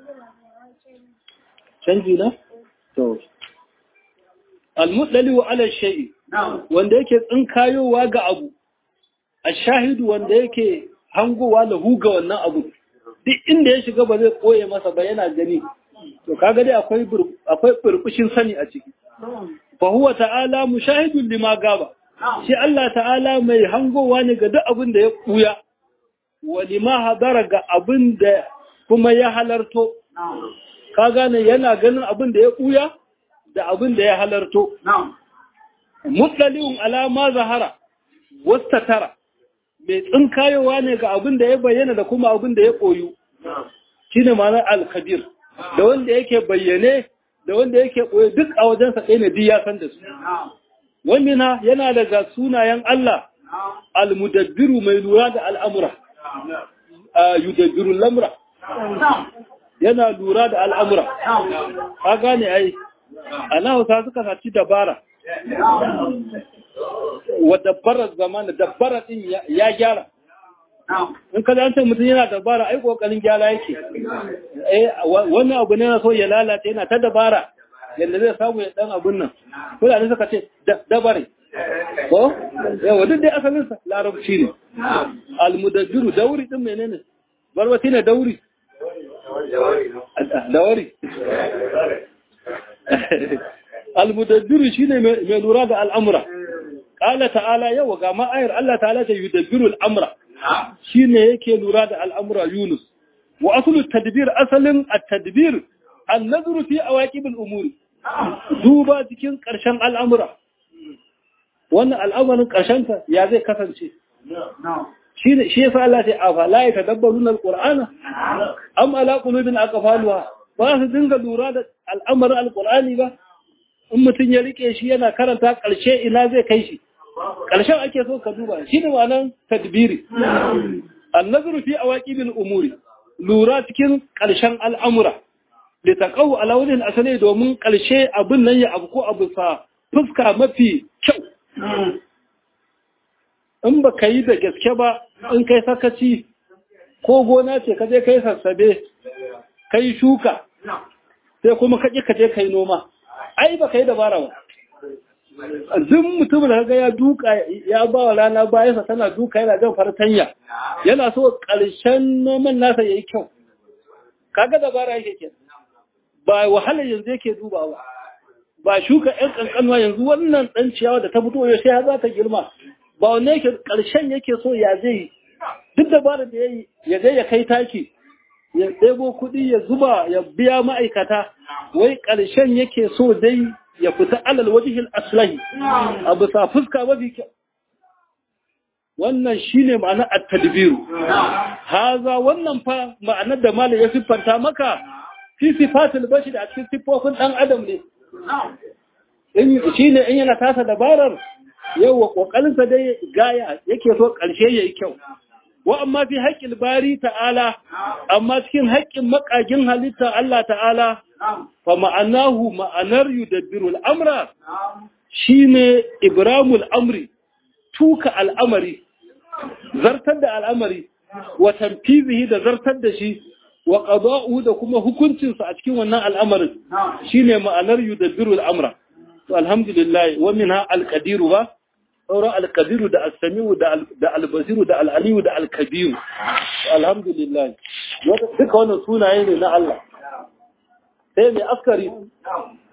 canji na to al-muddali wa ala shay wanda yake tsinkayowa ga abu ash-shahidu wanda yake hangowa da huga wannan abu duk inda ya shiga ba zai koye masa ba yana gani to kaga dai akwai akwai burbushin sani a ciki fa huwa ta'ala mushahidun lima gaba shi Allah ta'ala mai hangowa ne ga duk abin da ya kuya wa lima hadara ga abin da kuma ya halarto ka gane yana ganin abin da ya kuya da abin da ya halarto mutlaliun ala ma zahara wastatara mai tsinkayowa ne ga abin da ya bayyana da kuma abin da ya koyu shine ma'anar al-kabir da wanda yake bayyane da wanda yake koyo duk a wajensa ɗaya ne duk ya san da su wamina yana daga sunayen Allah al-mudabbiru mai lura da al'amura yudabbiru lamura yana lura da al'amura ka gane ai ana hausa suka saci dabara wa dabbarar zamana dabbara din ya gyara in ka zance mutum yana dabara ai kokarin gyara yake eh wannan abu ne na so ya lalata yana ta dabara yadda zai samu ya dan abun nan fulani suka ce dabare ko yawa duk dai asalin sa larabci ne almudabbiru dauri din menene barbati ne dauri dauri almudabbiru shine mai lura da al'amura qala ta'ala yawa ga ma'ayar Allah ta'ala ta yudabbiru al'amra shine yake lura da al'amura Yunus wa aslu tadbir asalin at-tadbir an-nazru fi awaqib al-umuri duba cikin ƙarshen al'amura wannan al'amarin ƙarshenta ya zai kasance shi shi yasa Allah ya afa la yatadabbaruna al-qur'ana am ala qulubin aqfaluha ba su dinga lura da al'amarin al-qur'ani ba in mutum ya rike shi yana karanta ƙarshe ina zai kai shi ƙarshen ake so ka duba shi ne wannan tadbiri an-nazru fi awaqibil umuri lura cikin ƙarshen al'amura da ta kawo alawunin asali domin ƙarshe abin nan ya abu ko abu sa fuska mafi kyau. In ba ka yi da gaske ba in kai sakaci ko gona ce ka je kai sassabe, ka yi shuka, sai kuma ka ka je kai noma. Ai ba ka yi dabara ba. Duk mutum da ga ya duka ya ba wa rana bayansa tana duka yana jan fartanya, yana so ƙarshen noman nasa ya yi kyau. Kaga dabara yake kenan. ba wahala yanzu yake duba ba ba shuka ƴan ƙanƙanwa yanzu wannan ɗan ciyawa da ta fito ya sai za ta girma ba wanne yake ƙarshen yake so ya zai duk dabarar da ya yi ya je ya kai taki ya ɗebo kuɗi ya zuba ya biya ma'aikata wai ƙarshen yake so dai ya fita alal wajihil aslahi a bisa fuska mafi kyau wannan shine ma'ana at-tadbiru haza wannan fa ma'anar da malam ya siffanta maka fi sifatul bashir a cikin siffofin dan adam ne in shine in yana tasa dabarar yawa kokarin sa dai gaya yake so karshe yayi kyau wa amma fi haqqil bari ta'ala amma cikin haƙƙin makagin halitta Allah ta'ala fa ma'anahu ma'anar yudabbiru al-amra shine ibramul amri tuka al'amari zartar da al'amari wa tanfizihi da zartar da shi wa qada'u da kuma hukuncinsa a cikin wannan al'amarin shine ma'anar yudabbiru al'amra to alhamdulillah wa minha al-qadiru ba sauran al-qadiru da as-sami'u da al-basiru da al-aliyu da al-kabiru alhamdulillah duka wannan sunaye ne na Allah sai mai askari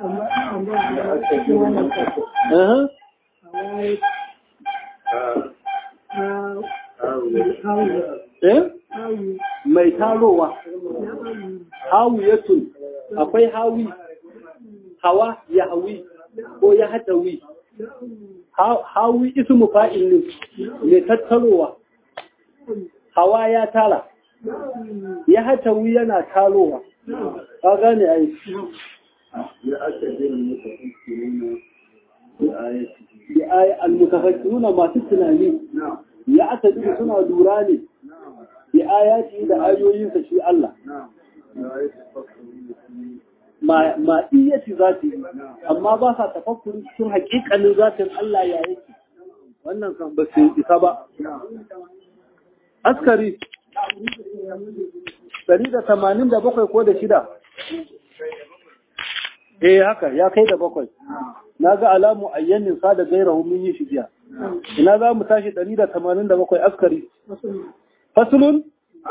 mai tarowa hawiyatun akwai hawi hawa ya hawi ko ya hatawi hawi ismu fa'il ne mai tattarowa hawa ya tara ya hatawi yana tarowa ka gane ai ya aka jin al-mutafakkiruna masu tunani ya aka ji suna lura ne bi ayati da ayoyinsa shi Allah ma ma iyati zati amma ba sa tafakkuri cikin haƙiƙanin zatin Allah ya yake wannan kan ba su isa ba askari 187 ko da shida eh haka ya kai da bakwai na ga alamu ayyanin sa da gairahu mun yi shi jiya ina za mu tashi 187 askari fasulun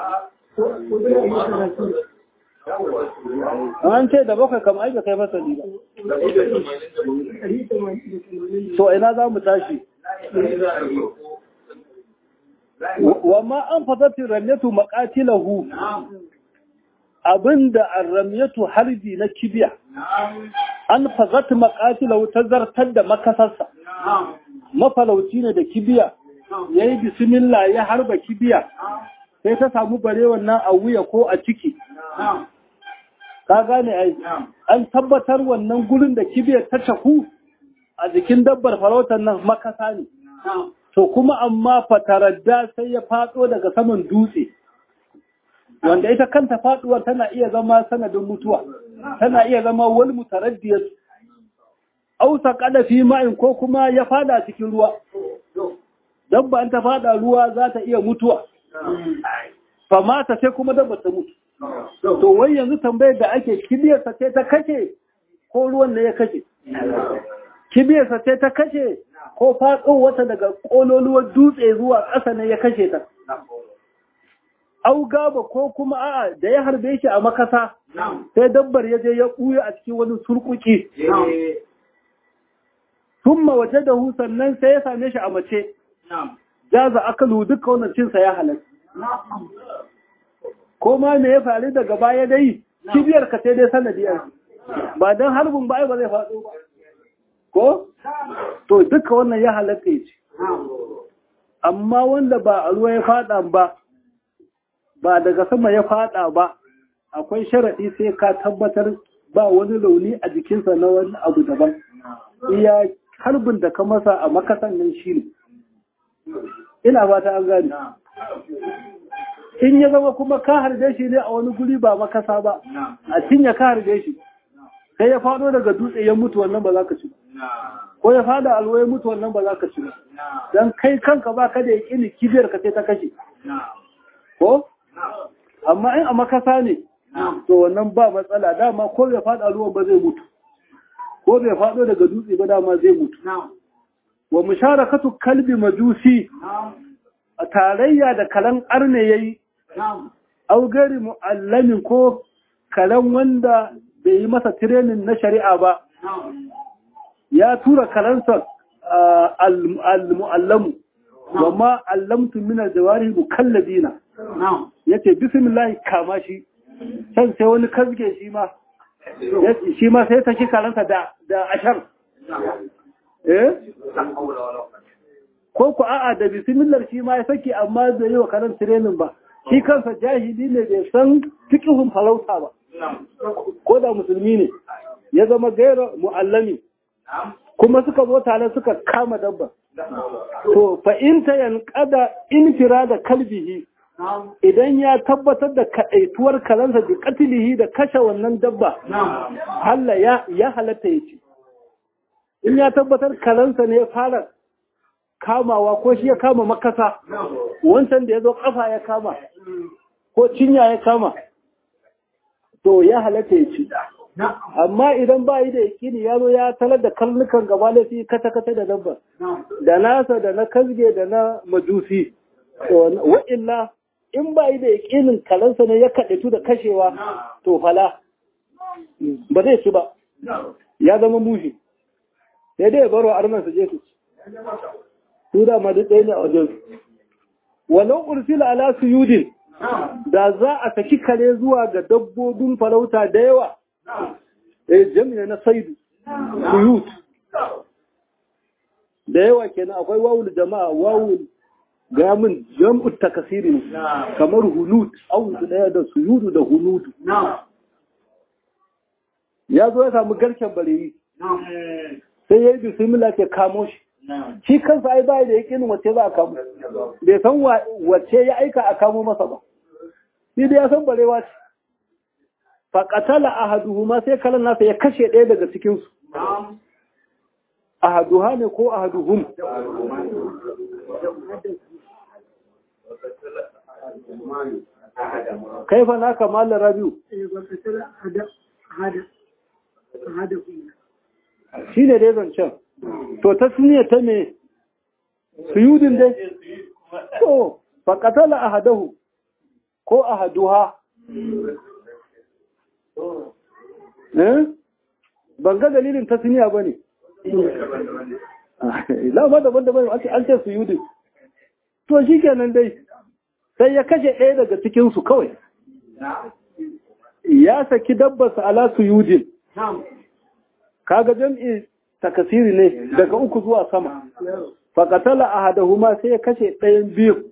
an ce da bakwai kam aika kai fasali ba to ina za mu tashi wa ma an fasati ramyatu maqatilahu abinda arramyatu harbi na kibiya an fazat maqatilahu ta zartar da makasarsa mafalauci ne da kibiya yayi bismillah ya harba kibiya sai ta samu bare wannan a wuya ko a ciki ka gane ai an tabbatar wannan gurin da kibiyar ta taku a jikin dabbar farautar nan makasa ne to kuma amma fataradda sai ya fado daga saman dutse wanda ita kanta faduwar tana iya zama sanadin mutuwa tana iya zama wal mutaraddiyat aw saqada fi ma'in ko kuma ya fada cikin ruwa dabba an ta fada ruwa za ta iya mutuwa fa mata sai kuma dabba ta mutu to wai yanzu tambayar da ake kibiyarsa ce ta kashe ko ruwan ne ya kashe kibiyarsa ce ta kashe ko faɗo wata daga ƙololuwar dutse zuwa ƙasa ne ya kashe ta au gaba ko kuma a'a da ya harbe shi a makasa sai dabbar ya je ya ɓuya a cikin wani surkuki summa waje da hu sannan sai ya same shi a mace jaza akalu duka wannan cinsa ya halatta ko ma me ya faru daga baya dai kibiyar ka sai dai sanadiyar ba don harbin ba ba zai faɗo ba ko to duka wannan ya halatta ya ce amma wanda ba a ruwa ya faɗa ba ba daga sama ya faɗa ba akwai sharaɗi sai ka tabbatar ba wani launi a jikinsa na wani abu daban iya harbin da ka masa a makasan nan shi ne ina ba ta an gani in ya zama kuma ka harbe shi ne a wani guri ba makasa ba a cinye ka harbe shi sai ya faɗo daga dutse ya mutu wannan ba za ka ci ko ya fada alwa ya mutu wannan ba za ka ci don kai kanka ba ka da yaƙini kibiyar ka sai ta kashe ko amma in a makasa ne to wannan ba matsala dama ko bai fada ruwan ba zai mutu ko bai fado daga dutse ba dama zai mutu wa musharakatu kalbi majusi a tarayya da kalan arne yayi au gari mu'allamin ko kalan wanda bai yi masa tirenin na shari'a ba ya tura kalansa al-mu'allamu wa ma allamtu min al-jawari mukallabina yace bismillah kama shi san sai wani kazge shi ma shi ma sai ta shi kalansa da da ashar eh ko ku a'a da bismillah shi ma ya saki amma bai yi wa karan training ba shi kansa jahili ne bai san fiqhun farauta ba ko da musulmi ne ya zama gaira mu'allami kuma suka zo tare suka kama dabba to fa in ta yanqada infira da kalbihi idan ya tabbatar da kaɗaituwar kalansa da katilihi da kashe wannan dabba halla ya ya halatta ya ce in ya tabbatar kalansa ne ya fara kamawa ko shi ya kama makasa wancan da ya zo kafa ya kama ko cinya ya kama to ya halatta ya ce amma idan ba yi da yakini ya zo ya talar da karnukan gaba laifi kata-kata da dabba da nasa da na kasge da na majusi wa'illa in ba yi da yakinin kalansa ne ya kaɗaitu da kashewa to fala ba zai ci ba ya zama mushi sai dai baro arman su je su su da ma duk ɗaya ne a wajen su walau ursila ala suyudin da za a saki kare zuwa ga dabbobin farauta da yawa eh jami'a na saidu suyud da yawa kenan akwai wawul jama'a wawul ga min jam'u takasirin kamar hunud au daya da suyudu da hunudu ya zo ya samu garken bareyi sai ya yi bismillah ke kamo shi shi kansa ai bai da yakinin wace za a kamo bai san wace ya aika a kamo masa ba shi da ya san barewa ce faƙatala ahaduhuma sai kalan nasa ya kashe ɗaya daga cikinsu ahaduha ne ko ahaduhum kai fa naka mallan rabiu shi ne dai zancen to ta suniya ta me suyudin dai to faƙatala ahadahu ko ahaduha ban ga dalilin ta suniya ba ne lama daban-daban an ce suyudin to shi kenan dai sai ya kashe ɗaya daga cikinsu kawai ya saki dabbarsa ala suyudin kaga jam'i takasiri ne daga uku zuwa sama faƙatala a hadahuma sai ya kashe ɗayan biyu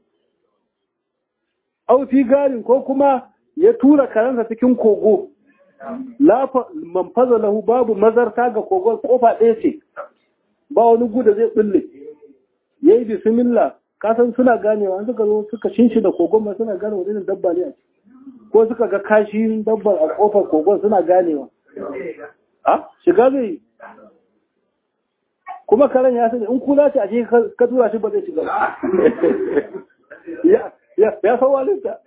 aufi garin ko kuma ya tura karansa cikin kogo manfaza lahu babu mazarta ga kogon kofa ɗaya ce ba wani guda zai ɓulle ya yi bismillah kasan suna ganewa an suka zo suka shinshi da kogon ma suna gane wani dabba ne a ko suka ga kashin dabbar a kofar kogon suna ganewa a shiga zai kuma karen ya sani in kula ce a shi ka tura shi ba zai shiga ya san walinta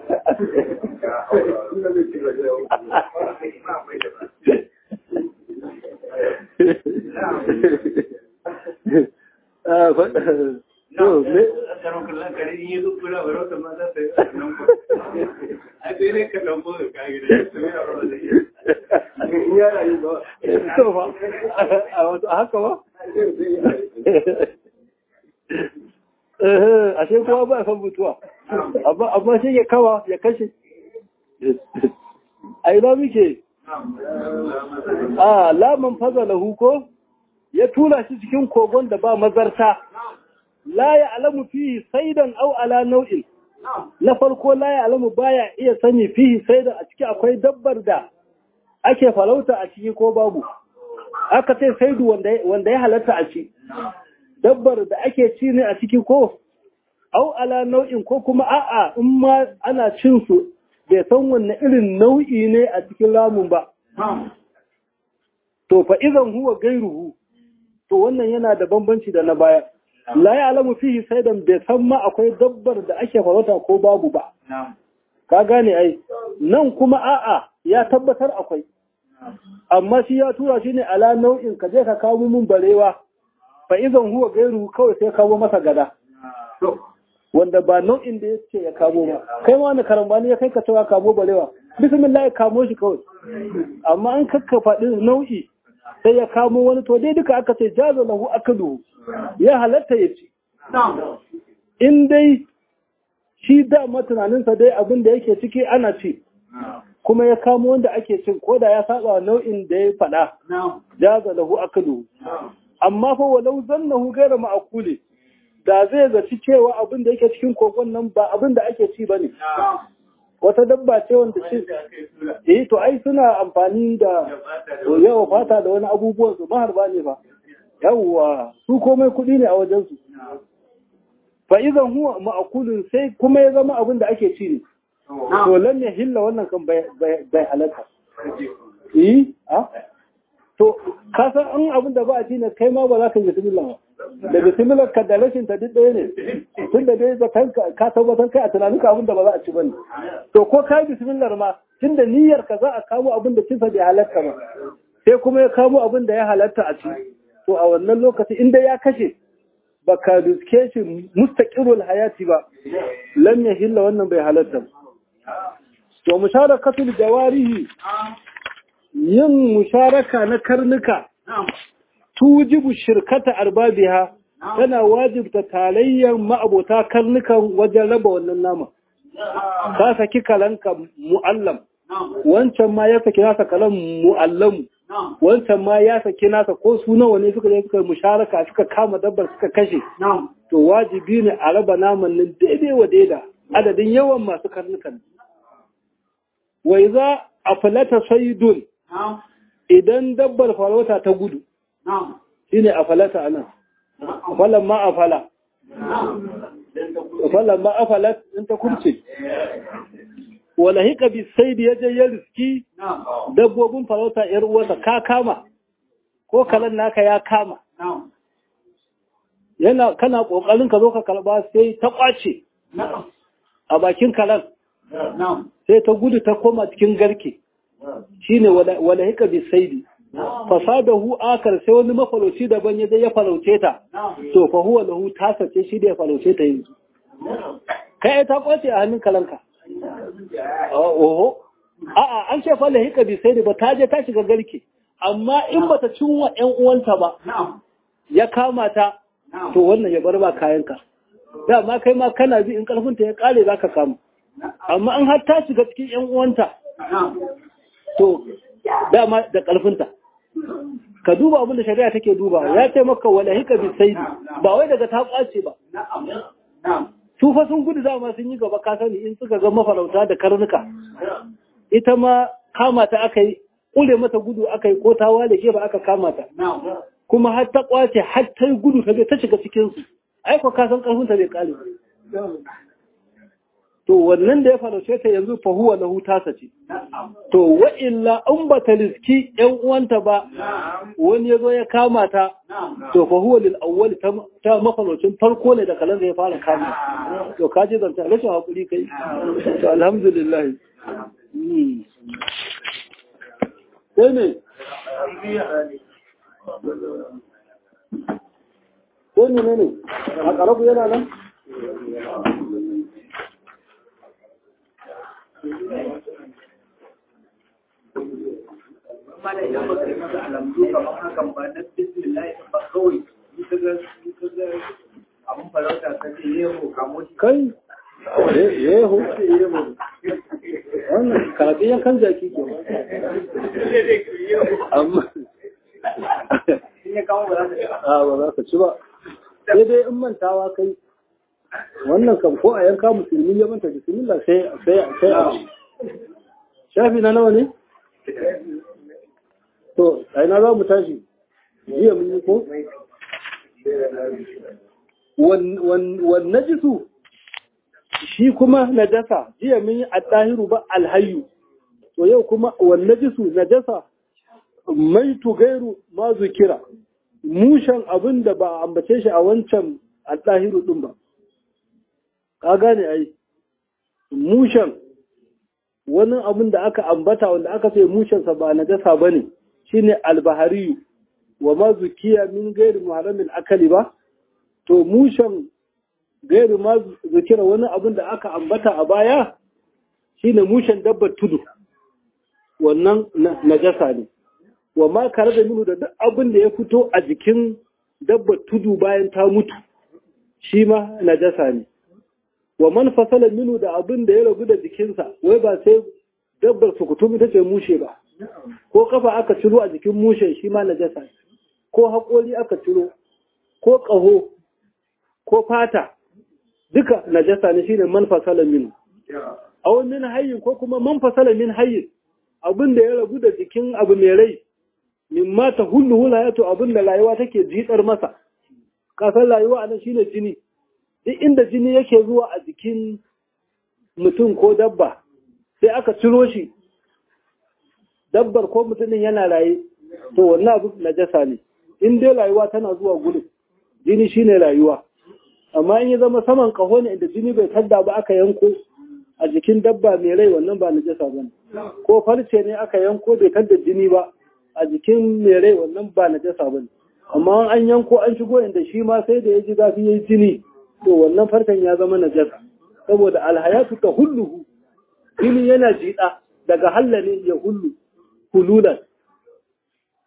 haka ba? ashe kuma ba san mutuwa amma shi ya kawa ya kashe a ina muke a laman faza lahu ko ya tura shi cikin kogon da ba mazarta la ya alamu fihi saidan au ala nau'in na farko la ya alamu baya iya sani fihi saidan a ciki akwai dabbar da ake farauta a ciki ko babu aka ce saidu wanda ya halatta a ci dabbar da ake ci ne a ciki ko au ala nau'in ko kuma a'a in ma ana cin su bai san wanne irin nau'i ne a cikin ramun ba to fa idan huwa gairuhu to wannan yana da bambanci da na baya la ya alamu fihi saidan bai san ma akwai dabbar da ake farauta ko babu ba ka gane ai nan kuma a'a ya tabbatar akwai amma shi ya tura shi ne ala nau'in ka je ka kawo mun barewa fa idan huwa gairu kawai sai kawo masa gada wanda ba nau'in da ya ce ya kamo ba kai ma wani karambani ya kai ka cewa kamo barewa bismillah ya kamo shi kawai amma an kakka faɗi nau'i sai ya kamo wani to dai duka aka ce jazo lahu akalu ya halatta ya ci in dai shi dama tunaninsa dai abin da yake ciki ana ci kuma ya kamo wanda ake cin ko da ya saba nau'in da ya faɗa jaza lahu akalu amma fa walau zannahu gaira ma'akuli da zai zaci cewa abin da yake cikin kogon nan ba abin da ake ci bane wata dabba ce wanda shi eh to ai suna amfani da yawa fata da wani abubuwan su maharba ne ba yawwa su komai kuɗi ne a wajen su fa idan huwa ma'akulun sai kuma ya zama abin da ake ci ne to lam ya hilla wannan kan bai halatta eh to ka san an abin da ba a ci ne kai ma ba za ka yi bismillah ba da bismillah ka da rashin ta duk ɗaya ne tun da dai zakan ka tabbatar kai a tunanin ka abin da ba za a ci bane to ko kai bismillah ma tun da niyyar ka za a kamo abin da cinsa bai halatta ba sai kuma ya kamo abin da ya halatta a ci to a wannan lokaci inda ya kashe baka riske shi mustaqirul hayati ba lam yahilla wannan bai halatta to musharakatul jawarihi yin musharaka na karnuka tujibu shirkata arbabiha tana wajibta talayyar ma'abota karnukan wajen raba wannan nama ka saki kalanka mu'allam wancan ma ya saki nasa kalan mu'allam wancan ma ya saki nasa ko su nawa ne suka je suka musharaka suka kama dabbar suka kashe to wajibi ne a raba naman nan daidai wa daida adadin yawan masu karnukan wai za a falata saidun idan dabbar farauta ta gudu shine a falata anan falan ma a fala falan ma a falat in ta kurce wala hika bi saidi ya je ya riski dabbobin farauta yar uwarsa ka kama ko kalan naka ya kama yana kana kokarin ka zo ka kalba sai ta kwace a bakin kalan sai ta gudu ta koma cikin garke shine wala hika bi saidi fasadahu akar sai wani mafarauci daban ya je ya farauce ta to fa huwa lahu tasace shi da ya farauce ta yanzu kai ta kwace a hannun kalanka oho a'a an ce fa lahika bi sai ba ta je ta shiga garke amma in bata cinwa ƴan uwanta ba ya kama ta to wannan ya bar ba kayanka dama kai ma kana bi in karfinta ya kare zaka kama amma an har ta shiga cikin ƴan uwanta to dama da karfinta ka duba abin da shari'a take duba ya ce maka wala hika bi sai ba wai daga ta kwace ba su fa sun gudu dama sun yi gaba ka sani in suka ga mafarauta da karnuka ita ma kama ta aka yi kule mata gudu aka yi ko ta wale ba aka kama ta kuma har ta kwace har ta yi gudu ta ta shiga cikin su ai ko ka san karfin ta bai kare to wannan da ya farauce ta yanzu fa huwa lahu tasa ce to wa illa in ba ta riski yan uwanta ba wani ya zo ya kama ta to fa huwa lil awwal ta mafaraucin farko ne da kalan ya fara kama to ka ji zanta rashin hakuri kai to alhamdulillah sai ne ko ne ne a karabu yana nan mana idan ba kai masa alamdu kamar hakan ba na bismillah ba kawai in ka ga in ka ga abun farauta ka ce yeho kamo shi kai yeho wannan kafin yankan jaki ke amma in ya kawo ba za ka a ba za ka ci ba sai dai in mantawa kai wannan kam ko a yanka musulmi ya manta bismillah sai sai sai a ci shafi na nawa ne to a ina za mu tashi jiya mun yi ko wan najisu shi kuma najasa jiya mun yi at-tahiru ba alhayyu to yau kuma wan najisu najasa mai tugairu ma zukira mushan abin da ba a ambace shi a wancan at-tahiru din ba ka gane ai mushan wani abin da aka ambata wanda aka ce mushensa ba najasa bane shine albahariyu wa ma zukiya min gairi muharramin akali ba to mushen gairi ma zukira wani abin da aka ambata a baya shine mushen dabbar tudu wannan najasa ne wa ma kare da minu da duk abin da ya fito a jikin dabbar tudu bayan ta mutu shi ma najasa ne wa man fasala minu da abin da ya rabu da jikinsa wai ba sai dabbar sukutum ita ce mushe ba ko kafa aka ciro a jikin mushen shi ma najasa ko haƙori aka ciro ko ƙaho ko fata duka najasa ne shine man fasala min aw min hayyin ko kuma man fasala min hayyin abin da ya rabu da jikin abu mai rai min ma ta hullu hulayatu abin da rayuwa take jitsar masa kasan rayuwa anan shine jini duk inda jini yake zuwa a jikin mutum ko dabba sai aka ciro shi dabbar ko mutumin yana raye to wannan abu najasa ne in dai rayuwa tana zuwa gudun jini shine rayuwa amma in ya zama saman kaho ne inda jini bai tadda ba aka yanko a jikin dabba mai rai wannan ba najasa ba ne ko farce ne aka yanko bai tadda jini ba a jikin mai rai wannan ba najasa ba ne amma an yanko an shigo inda shi ma sai da ya ji zafi ya yi jini to wannan farcen ya zama najasa saboda alhayatu ta hulluhu jini yana jiɗa daga halla ne ya hullu hululan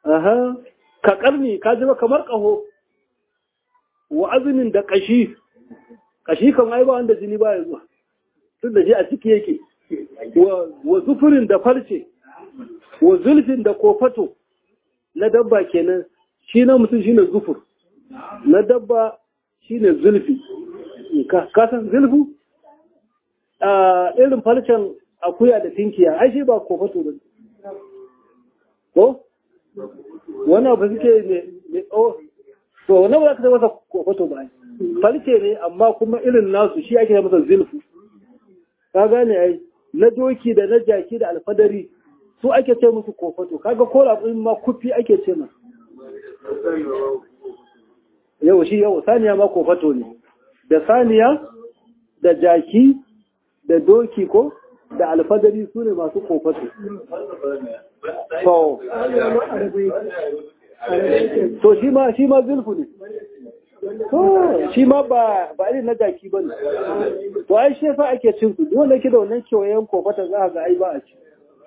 aha ka karni ka ji kamar kaho wa azumin da kashi kashi kan ai ba wanda jini ba ya zuwa tun da shi a ciki yake wa zufurin da farce wa zulfin da kofato na dabba kenan shi na mutum shine zufur na dabba shine zulfi ka san zulfu a irin farcen akuya da tinkiya ai shi ba kofato ba ko wani abu suke ne o to wani ba za ka masa kofato ba farce ne amma kuma irin nasu shi ake masa zulfu ka gane ai na doki da na jaki da alfadari su ake ce musu kofato kaga ko raƙumin ma kufi ake ce ma yau shi yau saniya ma kofato ne da saniya da jaki da doki ko da alfadari su ne masu kofato to to shi ma shi ma zulfu ne to shi ma ba ba irin na jaki ba ne to ai shi yasa ake cin su wanda ke da wannan kewayen kofata za ga ai ba a ci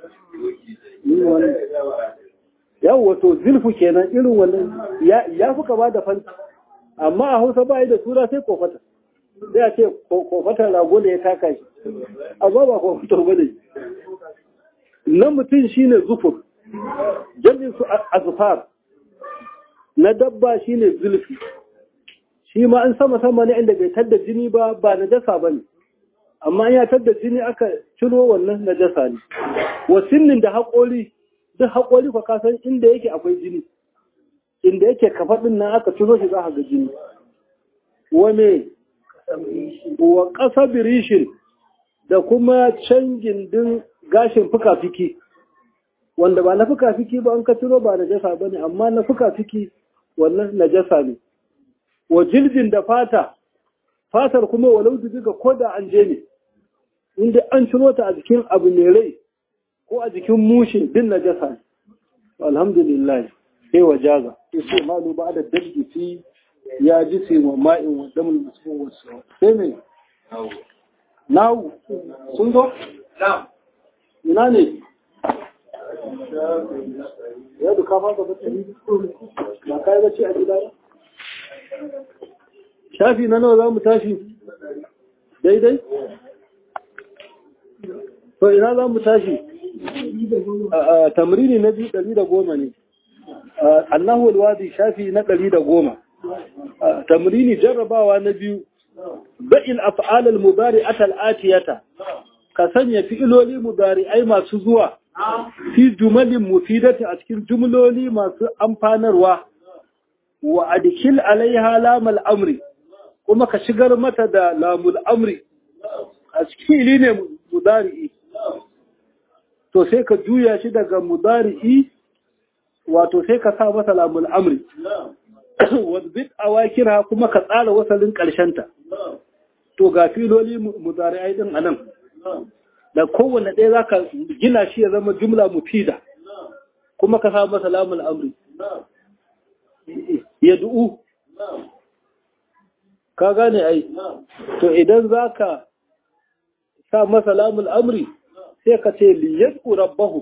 yau wato zulfu kenan irin wannan ya fi kama da fanta amma a hausa ba da sura sai kofata sai a ce kofatar rago da ya taka shi amma ba kofatar ba ne na mutum shine zufur jami'in su azufar na dabba shine zulfi shi ma an sama sama ne inda bai tadda jini ba ba na dasa ba ne amma ya tadda jini aka ciro wannan na dasa ne wasinnin da haƙori duk haƙori kwa kasan inda yake akwai jini inda yake kafaɗin nan aka ciro shi za a ga jini wane wa ƙasa birishin da kuma canjin din gashin fuka-fiki wanda ba na fuka-fiki ba an ka ciro ba na jasa ba ne amma na fuka-fiki wannan na jasa ne wa jilbin da fata fatar kuma walau diga ko da an je ne inda an ciro ta a jikin abu mai rai ko a jikin mushe din na jasa ne alhamdulillah sai wa jaza sai malu ba da dabbi fi ya ji sai wa ma'in wa damin musulun wasu sai mai nawu sun zo? ina ne ya duka fasa bacci ba kai bacci a gida ba shafi na nawa za mu tashi daidai? to ina za mu tashi tamrini na biyu ɗari da goma ne annahu alwadi shafi na ɗari da goma tamrini jarrabawa na biyu ba'il af'al al-mudari'at al-atiyata ka sanya fi'iloli mudari'ai masu zuwa fi jumalin mufidati a cikin jumloli masu amfanarwa wa adkil alaiha lamal amri kuma ka shigar mata da lamul amri a cikin ne mudari'i to sai ka juya shi daga mudari'i wato sai ka sa masa lamul amri wadbit awakira kuma ka tsara wasalin ta. to ga filoli mudari'ai din anan da kowanne ɗaya za ka gina shi ya zama jumla mufida kuma ka sa masa lamul amri ya du'u ka gane ai to idan za ka sa masa lamul amri sai ka ce liyad'u rabbahu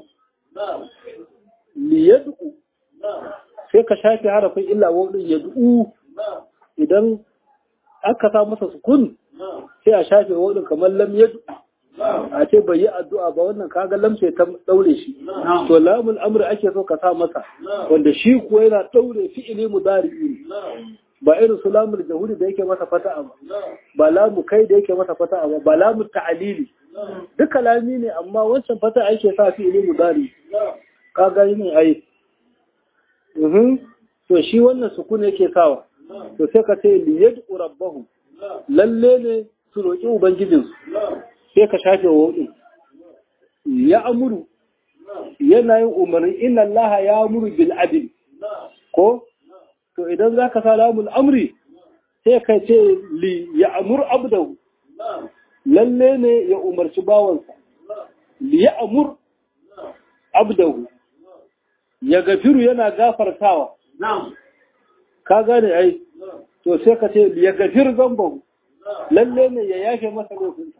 liyad'u sai ka shafe harafin illa wadin yad'u idan aka sa masa sukun sai a shafe wadin kamar lam yad'u a ce bai yi addu'a ba wannan kaga lamce ta daure shi to lamul amri ake so ka sa masa wanda shi kuwa yana daure fi'ili mudari'i ba irin su lamul jahudi da yake masa fata'a ba ba lamu kai da yake masa fata'a ba ba lamu ta'alili duka lami ne amma wancan fata'a ake sa fi'ili mudari ka ga ne ai mhm to shi wannan sukun yake sawa to sai ka ce li yad'u rabbahu lalle ne su roki ubangijinsu sai ka shafe wawun ya amuru yana yin umarni inna allaha ya amuru bil adl ko to idan zaka sa lamul amri sai ka ce li ya amur abdahu lalle ne ya umarci bawansa li ya amur abdahu ya gafiru yana gafartawa ka gane ai to sai ka ce li ya gafir zambahu lalle ne ya yafe masa laifinsa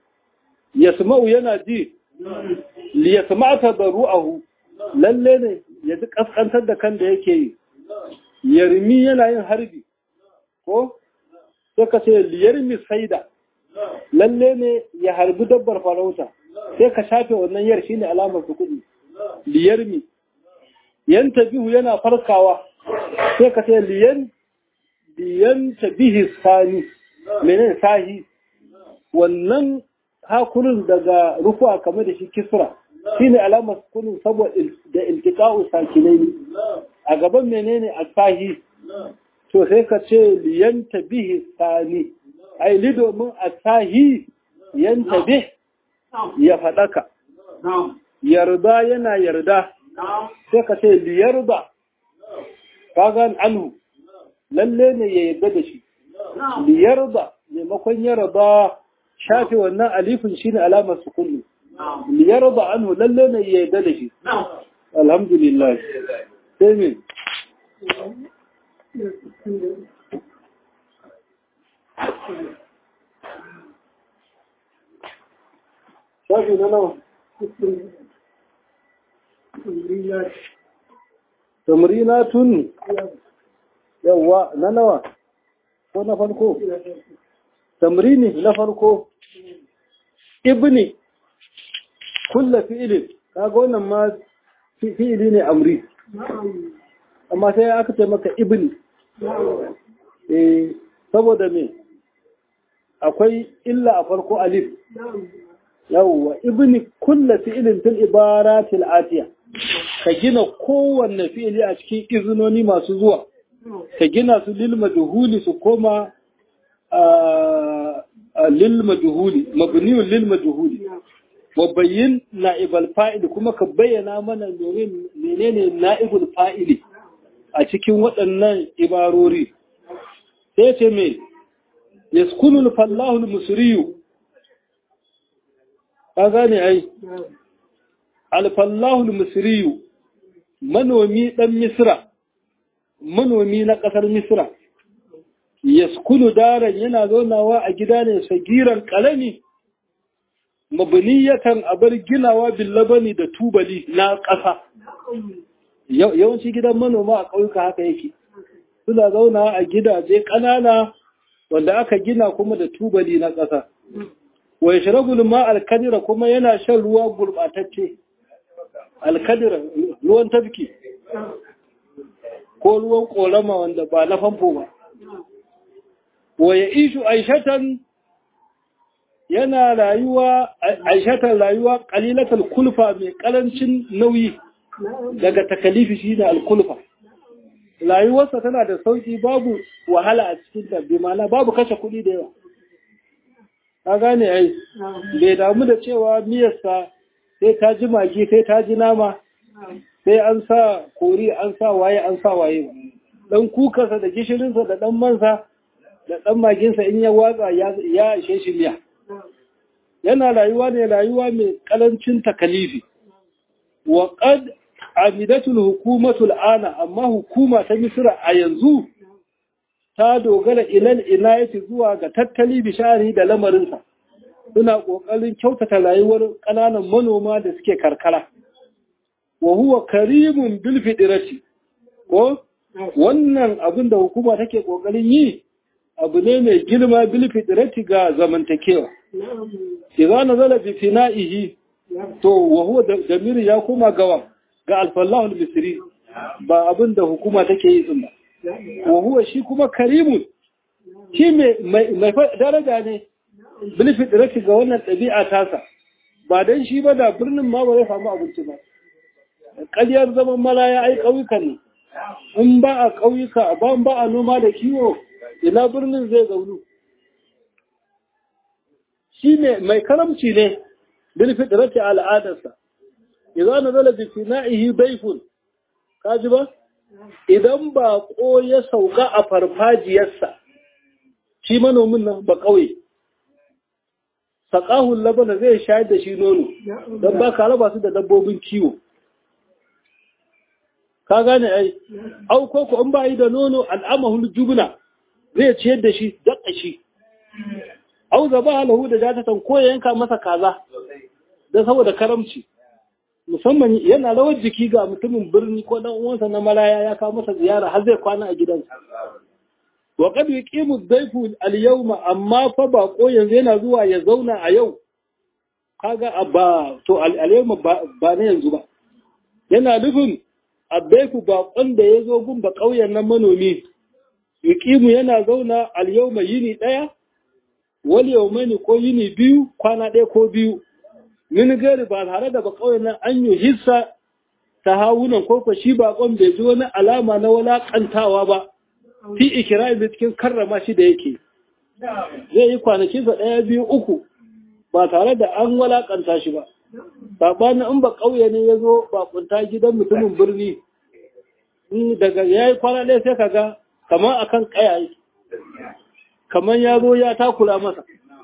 yasma'u yana ji li yasma'a tadarru'ahu lalle ne ya ji kaskantar da kan da yake yi yarmi yana yin harbi ko sai ka ce liyarmi saida lalle ne ya harbi dabbar farauta sai ka shafe wannan yar shine alamar su kuɗi liyarmi yan tabihu yana farkawa sai ka ce liyan liyan tabihi sani menene sahi wannan hakurin daga rufuwa kamar da shi kisra shine alamar sukunin saboda da iltiqa'u sakinai a gaban menene asahi to sai ka ce liyanta bihi sani ai li domin asahi yanta bih ya fadaka yarda yana yarda sai ka ce liyarda kaga anhu lalle ne ya yarda da shi liyarda maimakon yarda shafe wannan alifin shine alamar sukuni liyarda anhu lalle ne ya yarda da shi alhamdulillah sai me shafi na nawa tamrinatun yawa na nawa ko na farko tamrini na farko ibni kulla fi'ilin kaga wannan ma fi'ili ne amri amma sai aka ce maka ibni eh saboda me akwai illa a farko alif yawwa ibni kulla fi'ilin fil ibaratil atiya ka gina kowanne fi'ili a cikin izinoni masu zuwa ka gina su lil majhuli su koma lil majhuli mabniyun lil majhuli wa bayyin na'ibal fa'il kuma ka bayyana mana menene na'ibul fa'ili a cikin waɗannan ibarori sai ce me yaskunul fallahu musriyu ka gane ai alfallahu misriyu manomi dan misra manomi na ƙasar misra yaskunu daren yana zaunawa a gida ne sagiran ƙalami mabniyatan abar ginawa billabani da tubali na ƙasa yawanci gidan manoma a ƙauyuka haka yake suna zauna a gidaje ƙanana wanda aka gina kuma da tubali na ƙasa wa yashrabu ma alkadira kuma yana shan ruwa gurbatacce alkadira ruwan tafki ko ruwan korama wanda ba na famfo ba wa ya ishu aishatan yana rayuwa aishatan rayuwa qalilatul kulfa mai karancin nauyi daga takalifi shine alkulfa rayuwarsa tana da sauki babu wahala a cikin ta bi ma'ana babu kashe kuɗi da yawa ka gane ai bai damu da cewa miyarsa sai ta ji magi sai ta ji nama sai an sa kori an sa waye an sa waye ba dan kukarsa da gishirinsa da dan mansa da dan maginsa in ya watsa ya ishe shi miya yana rayuwa ne rayuwa mai kalancin takalifi wa qad amidatul hukumatul ana amma hukuma ta misra a yanzu ta dogara ilal inayati zuwa ga tattali bishari da lamarinsa suna ƙoƙarin kyautata rayuwar ƙananan manoma da suke karkara wa huwa karimun bil fidirati ko wannan abin da hukuma take ƙoƙarin yi abu ne mai girma bil fidirati ga zamantakewa idza nazala bi fina'ihi to wa huwa damir ya koma gawa ga alfallahu al-misri ba abin da hukuma take yi din ba wa huwa shi kuma karimun shi mai daraja ne bilfi ɗiraki ga wannan ɗabi'a tasa ba don shi ba da birnin ma ba zai samu abinci ba ƙaryar zaman malaya ai ƙauyukan ne in ba a ƙauyuka ba ba a noma da kiwo ina birnin zai zaunu shi ne mai karamci ne bilfi ɗiraki al'adarsa idan na zala bi na'ihi baifun ka ji ba idan baƙo ya sauka a farfajiyarsa shi manomin nan ba ƙauye saƙahun labana zai shayar da shi nono don ba ka raba su da dabbobin kiwo ka gane ai au ko ko in ba yi da nono al'amahul jubna zai ciyar da shi daƙa shi au zaba halahu da jatatan ko ya yanka masa kaza don saboda karamci musamman yana rawar jiki ga mutumin birni ko dan uwansa na maraya ya kawo masa ziyara har zai kwana a gidansa wa qad yuqimu ad-dayfu al-yawma amma fa bako yanzu yana zuwa ya zauna a yau kaga ba to al-yawma ba na yanzu ba yana nufin ad-dayfu bakon da ya zo gun ba kauyen nan manomi yuqimu yana zauna al-yawma yini daya wal yawmaini ko yini biyu kwana ɗaya ko biyu min gari ba tare da ba kauyen nan an yi hissa ta hawunan ko shi bakon bai ji wani alama na walakantawa ba fi ikirami cikin karrama shi da yake zai yi kwanakinsa ɗaya biyu uku ba tare da an walakanta shi ba saɓanin in ba ƙauye ne ya zo bakunta gidan mutumin birni daga ya yi kwana ɗaya sai kaga kamar akan ƙaya yake kamar ya zo ya takura masa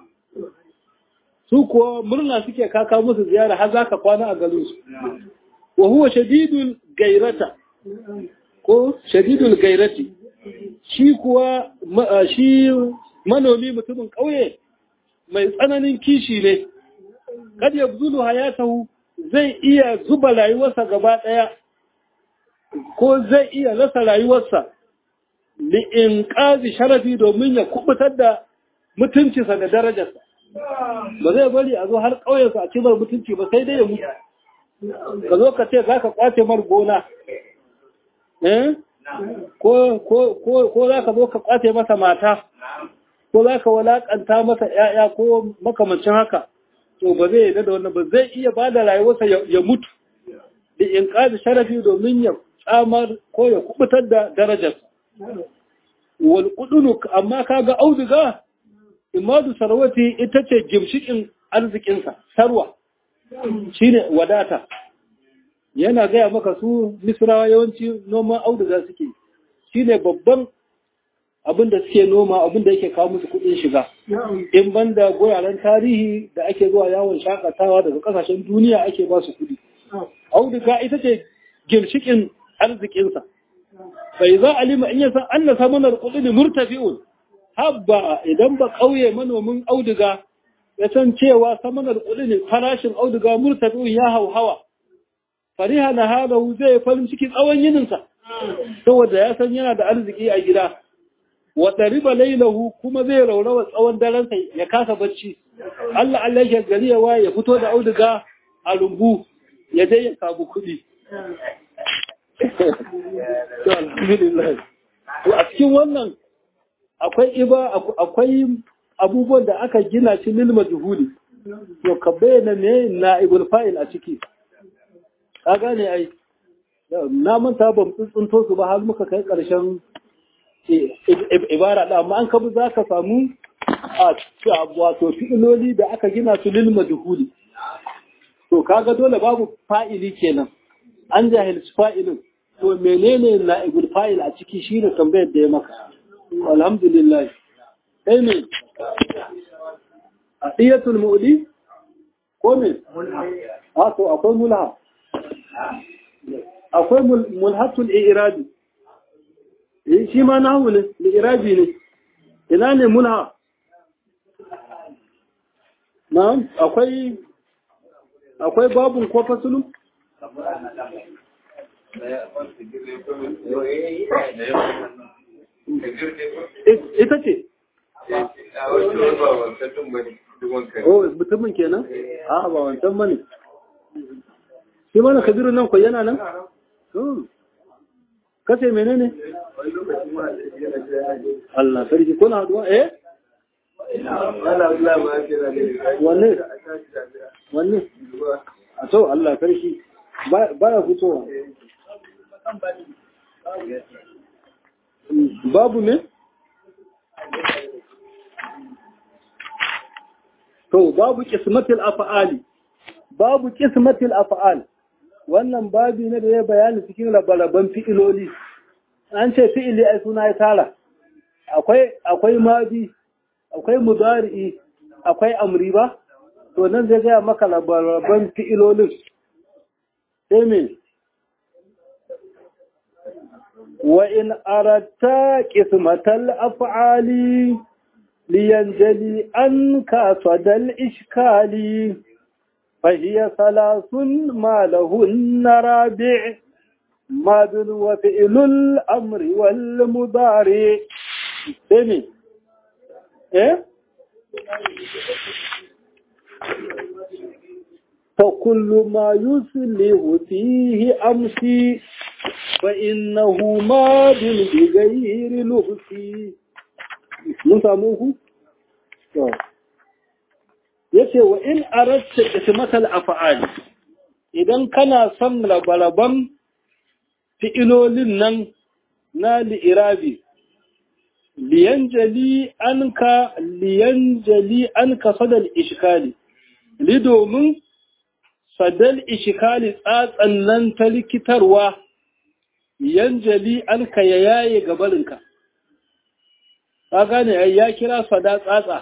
su kuwa murna suke kaka musu ziyara har za ka kwana a garinsu wa huwa shadidul gairata ko shadidul gairati shi kuwa shi manomi mutumin ƙauye mai tsananin kishi ne kad yabzulu hayatahu zai iya zuba rayuwarsa gaba ɗaya ko zai iya rasa rayuwarsa li inqazi sharafi domin ya kubutar da mutuncinsa da darajarsa ba zai bari a zo har ƙauyensa a cimar mutunci ba sai dai ya mutu ka zo ka ce za ka kwace mar gona ko za ka zo ka kwace masa mata ko za ka walakanta masa ‘ya'ya ko makamancin haka to ba zai yadda da wannan ba zai iya ba da rayuwarsa ya mutu da in ƙazi sharafi domin ya tsamar ko ya kubutar da darajarsa wal kudunu amma kaga auduga imadu sarwati ita ce gimshikin arzikinsa sarwa shine wadata yana gaya maka su misrawa yawanci noman auduga suke shine babban abin da suke noma abin da yake kawo musu kudin shiga in banda guraren tarihi da ake zuwa yawon shakatawa daga kasashen duniya ake ba su kudi auduga ita ce ginshikin arzikinsa bai za alima in yasa an na samanar kudin murtafi'un habba idan ba kauye manomin auduga ya san cewa samanar kudin farashin auduga murtafi'un ya hauhawa fariha na halahu zai farin ciki tsawon yininsa saboda ya san yana da arziki a gida wa ɗariba lailahu kuma zai raurawa tsawon darensa ya kasa bacci Allah Allah ya gari yawa ya fito da auduga a rumbu ya je ya samu kuɗi a cikin wannan akwai iba akwai abubuwan da aka gina shi lil majhuli to ka bayyana ne na ibul fa'il a ciki ka gane ai na manta ban tsuntsunto su ba har muka kai ƙarshen ibara da amma an kabu za ka samu a wato fi'iloli da aka gina su lil majhuli to kaga dole babu fa'ili kenan an jahilci fa'ilin to menene na'ibul fa'il a ciki shine tambayar da ya maka alhamdulillah sai me adiyatul mu'li ko me a to akwai mulha akwai mulhatul i'rabi eh shi ma nahu ne i'rabi ne ina ne mulha na'am akwai akwai babun ko fasulun ita ce oh mutumin kenan a ba wancan bane shi mana kabiru nan ko yana nan kace menene Allah sarki kuna haduwa eh wanne wanne a to Allah sarki baya fitowa babu ne to babu kismatil af'ali babu kismatil af'al wannan babi ne da ya bayani cikin labaraban fi'iloli an ce fi'ili ai suna ya tara akwai akwai madi akwai mudari'i akwai amri ba to nan zai gaya maka labaraban fi'ilolin sai me wa in aratta qismatal af'ali liyanjali an ka sadal ishkali فهي ثلاث ما لهن رابع ماد وفعل الأمر والمضارع سمي إيه فكل ما يسله فيه أمسي فإنه ماد بغير لبسي mun samu ku? ya ce wa in aratta ismatal afa'ali idan kana son labaraban fi'ilolin nan na li'irabi liyanjali anka liyanjali anka sadal ishkali li domin sadal ishkali tsatsan nan ta likitarwa yanjali anka ya yaye gabarinka ka gane ya kira sada tsatsa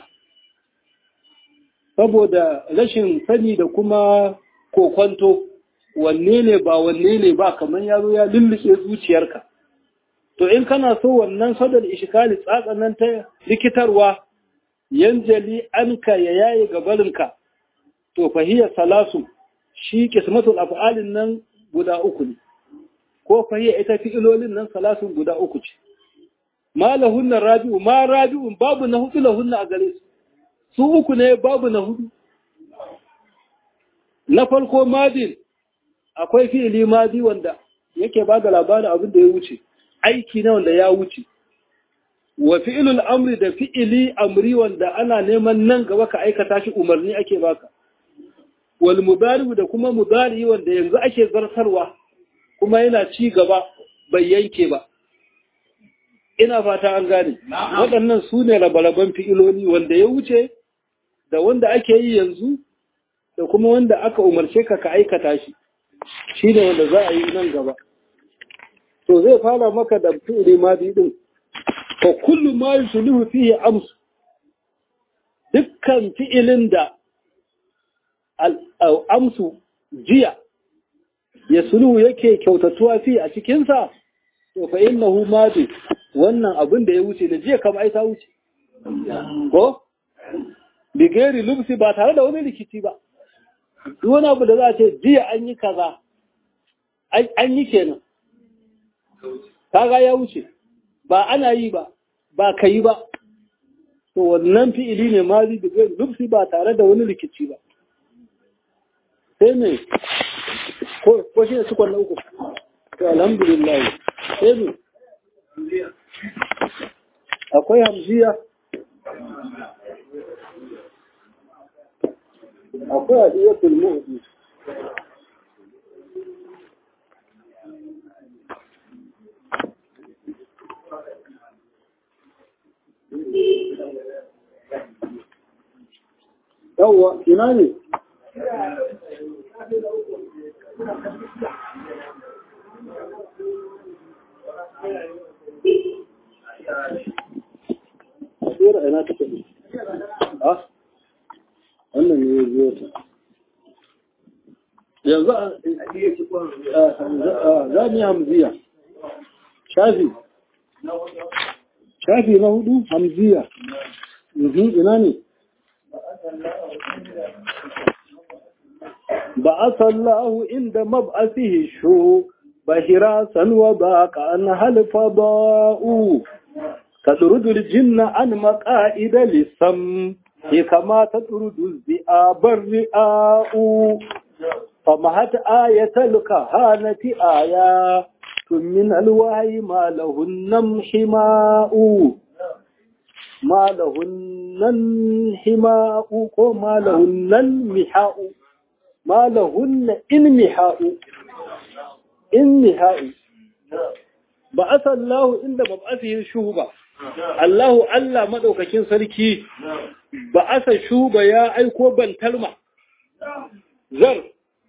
saboda rashin sani da kuma kokwanto wanne ne ba wanne ne ba kamar ya zo ya lulluce zuciyarka to in kana so wannan sadar ishikali tsatsan nan ta likitarwa yanjali anka ya yaye gabarinka to fahiyar salasu shi kismatul af'alin nan guda uku ne ko fahiyar ita fi'ilolin nan salasun guda uku ce ma lahunna rabi'u ma rabi'un babu na hudu lahunna a gare su su uku ne babu na hudu na farko madin akwai fi'ili madi wanda yake ba da labarin abin da ya wuce aiki na wanda ya wuce wa fi'ilul amri da fi'ili amri wanda ana neman nan gaba ka aikata shi umarni ake baka wal mudari da kuma mudari wanda yanzu ake zartarwa kuma yana ci gaba bai yanke ba ina fata an gane waɗannan su ne rabaraban fi'iloli wanda ya wuce da wanda ake yi yanzu da kuma wanda aka umarce ka ka aikata shi shi ne wanda za a yi nan gaba to zai fara maka da fi'ili madi din fa kullu ma yusluhu fihi amsu dukkan fi'ilin da amsu jiya ya suluhu yake kyautatuwa fi a cikinsa to fa innahu madi wannan abin da ya wuce da jiya kama ai ta wuce ko bigeri lubsi ba tare da wani rikici ba duk wani abu da za a ce jiya an yi kaza an yi kenan kaga ya wuce ba ana yi ba ba ka yi ba to wannan fi'ili ne ma zai bigeri lubsi ba tare da wani rikici ba sai ne ko shi ne cikon na uku to alhamdulillah sai ne akwai hamziya akwai adiyatul mu'di yawwa ina ne Tsira ina take ne? Ah, wannan ne ya biyo ta. Yanzu za mu yi hamziya. Shafi. Shafi na hudu hamziya. Ina ne? بعث الله عند مبعثه الشو بهراسا وباق عنها الفضاء تطرد الجن عن مقائد للسم كما تطرد الذئاب الرئاء فمهت آية الكهانة آيات من الوعي ما لهن انحماء ما لهن انحماء وما لهن انمحاء ما لهن انمحاء انمحاء بعث الله عند مبعثه الشهبة الله الله مدوكاكين سركي بعث الشهبة يا ايكو بنتلمة زر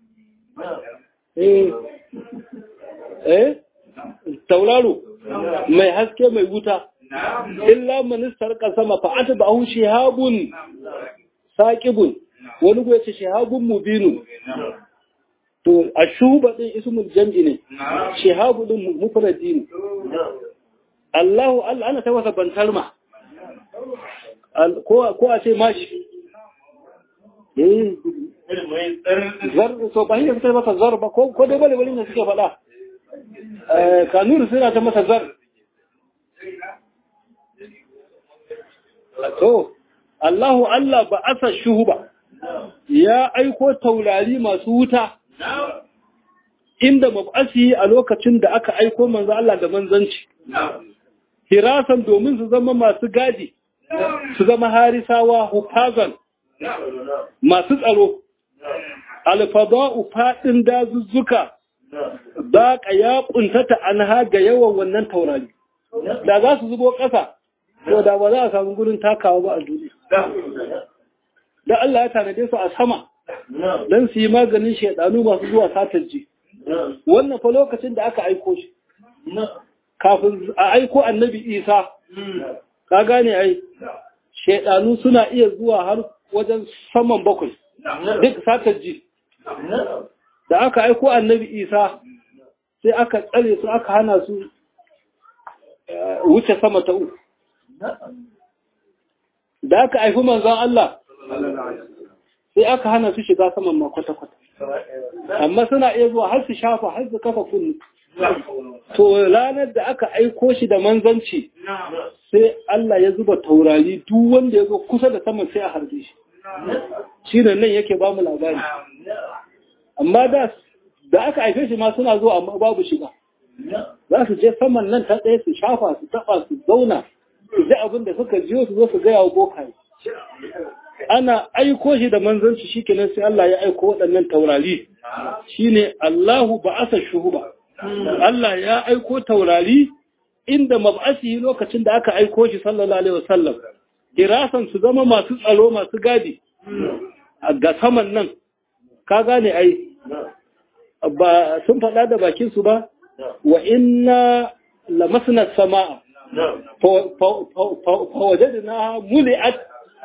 eh eh tauraro mai haske mai wuta illa ministar kasama fa atba'ahu shihabun saqibun wani go yace shihabun mubinun to ashuba din ismul jam'i ne shihabu din mufradi ne Allahu Allah ana ta wasa bantalma ko ko a ce mashi eh zar so ba shi suka masa zar ba ko ko dai bale bale ne suke faɗa eh kanuri suna ta masa zar to Allahu Allah ba asa shuhuba ya aiko taurari masu wuta inda mab'asi a lokacin da aka aiko manzo Allah da manzanci hirasan domin su zama masu gadi su zama harisawa hufazan masu tsaro alfada'u fadin dazuzzuka baƙa ya ƙuntata an haga yawan wannan taurari da za su zubo ƙasa to da ba za a samu gurin takawa ba a duniya da Allah ya tanade su a sama don su yi maganin shaidanu masu zuwa satarji wannan fa lokacin da aka aiko shi kafin a aiko annabi isa ka gane ai shaidanu suna iya zuwa har wajen saman bakwai duk satarji da aka aiko annabi isa sai aka tsare su aka hana su wuce sama ta uku da aka haifi manzan Allah sai aka hana su shiga saman ma kwata-kwata amma suna iya zuwa har su shafa har su kafa kunni to ranar da aka aiko shi da manzanci sai Allah ya zuba taurari duk wanda ya zo kusa da saman sai a harbe shi shi ne nan yake ba mu labari amma da da aka haife shi ma suna zuwa amma babu shiga za su je saman nan ta tsaye su shafa su taba su zauna su ji abin da suka jiyo su zo su gaya wa bokaye ana aiko shi da manzanci shi kenan sai Allah ya aiko waɗannan taurari shine Allahu ba'asa shuhuba Allah ya aiko taurari inda mab'asi lokacin da aka aiko shi sallallahu alaihi wasallam dirasan su zama masu tsaro masu gadi ga saman nan ka gane ai ba sun faɗa da bakin su ba wa inna lamasna samaa fa wajadna muli'at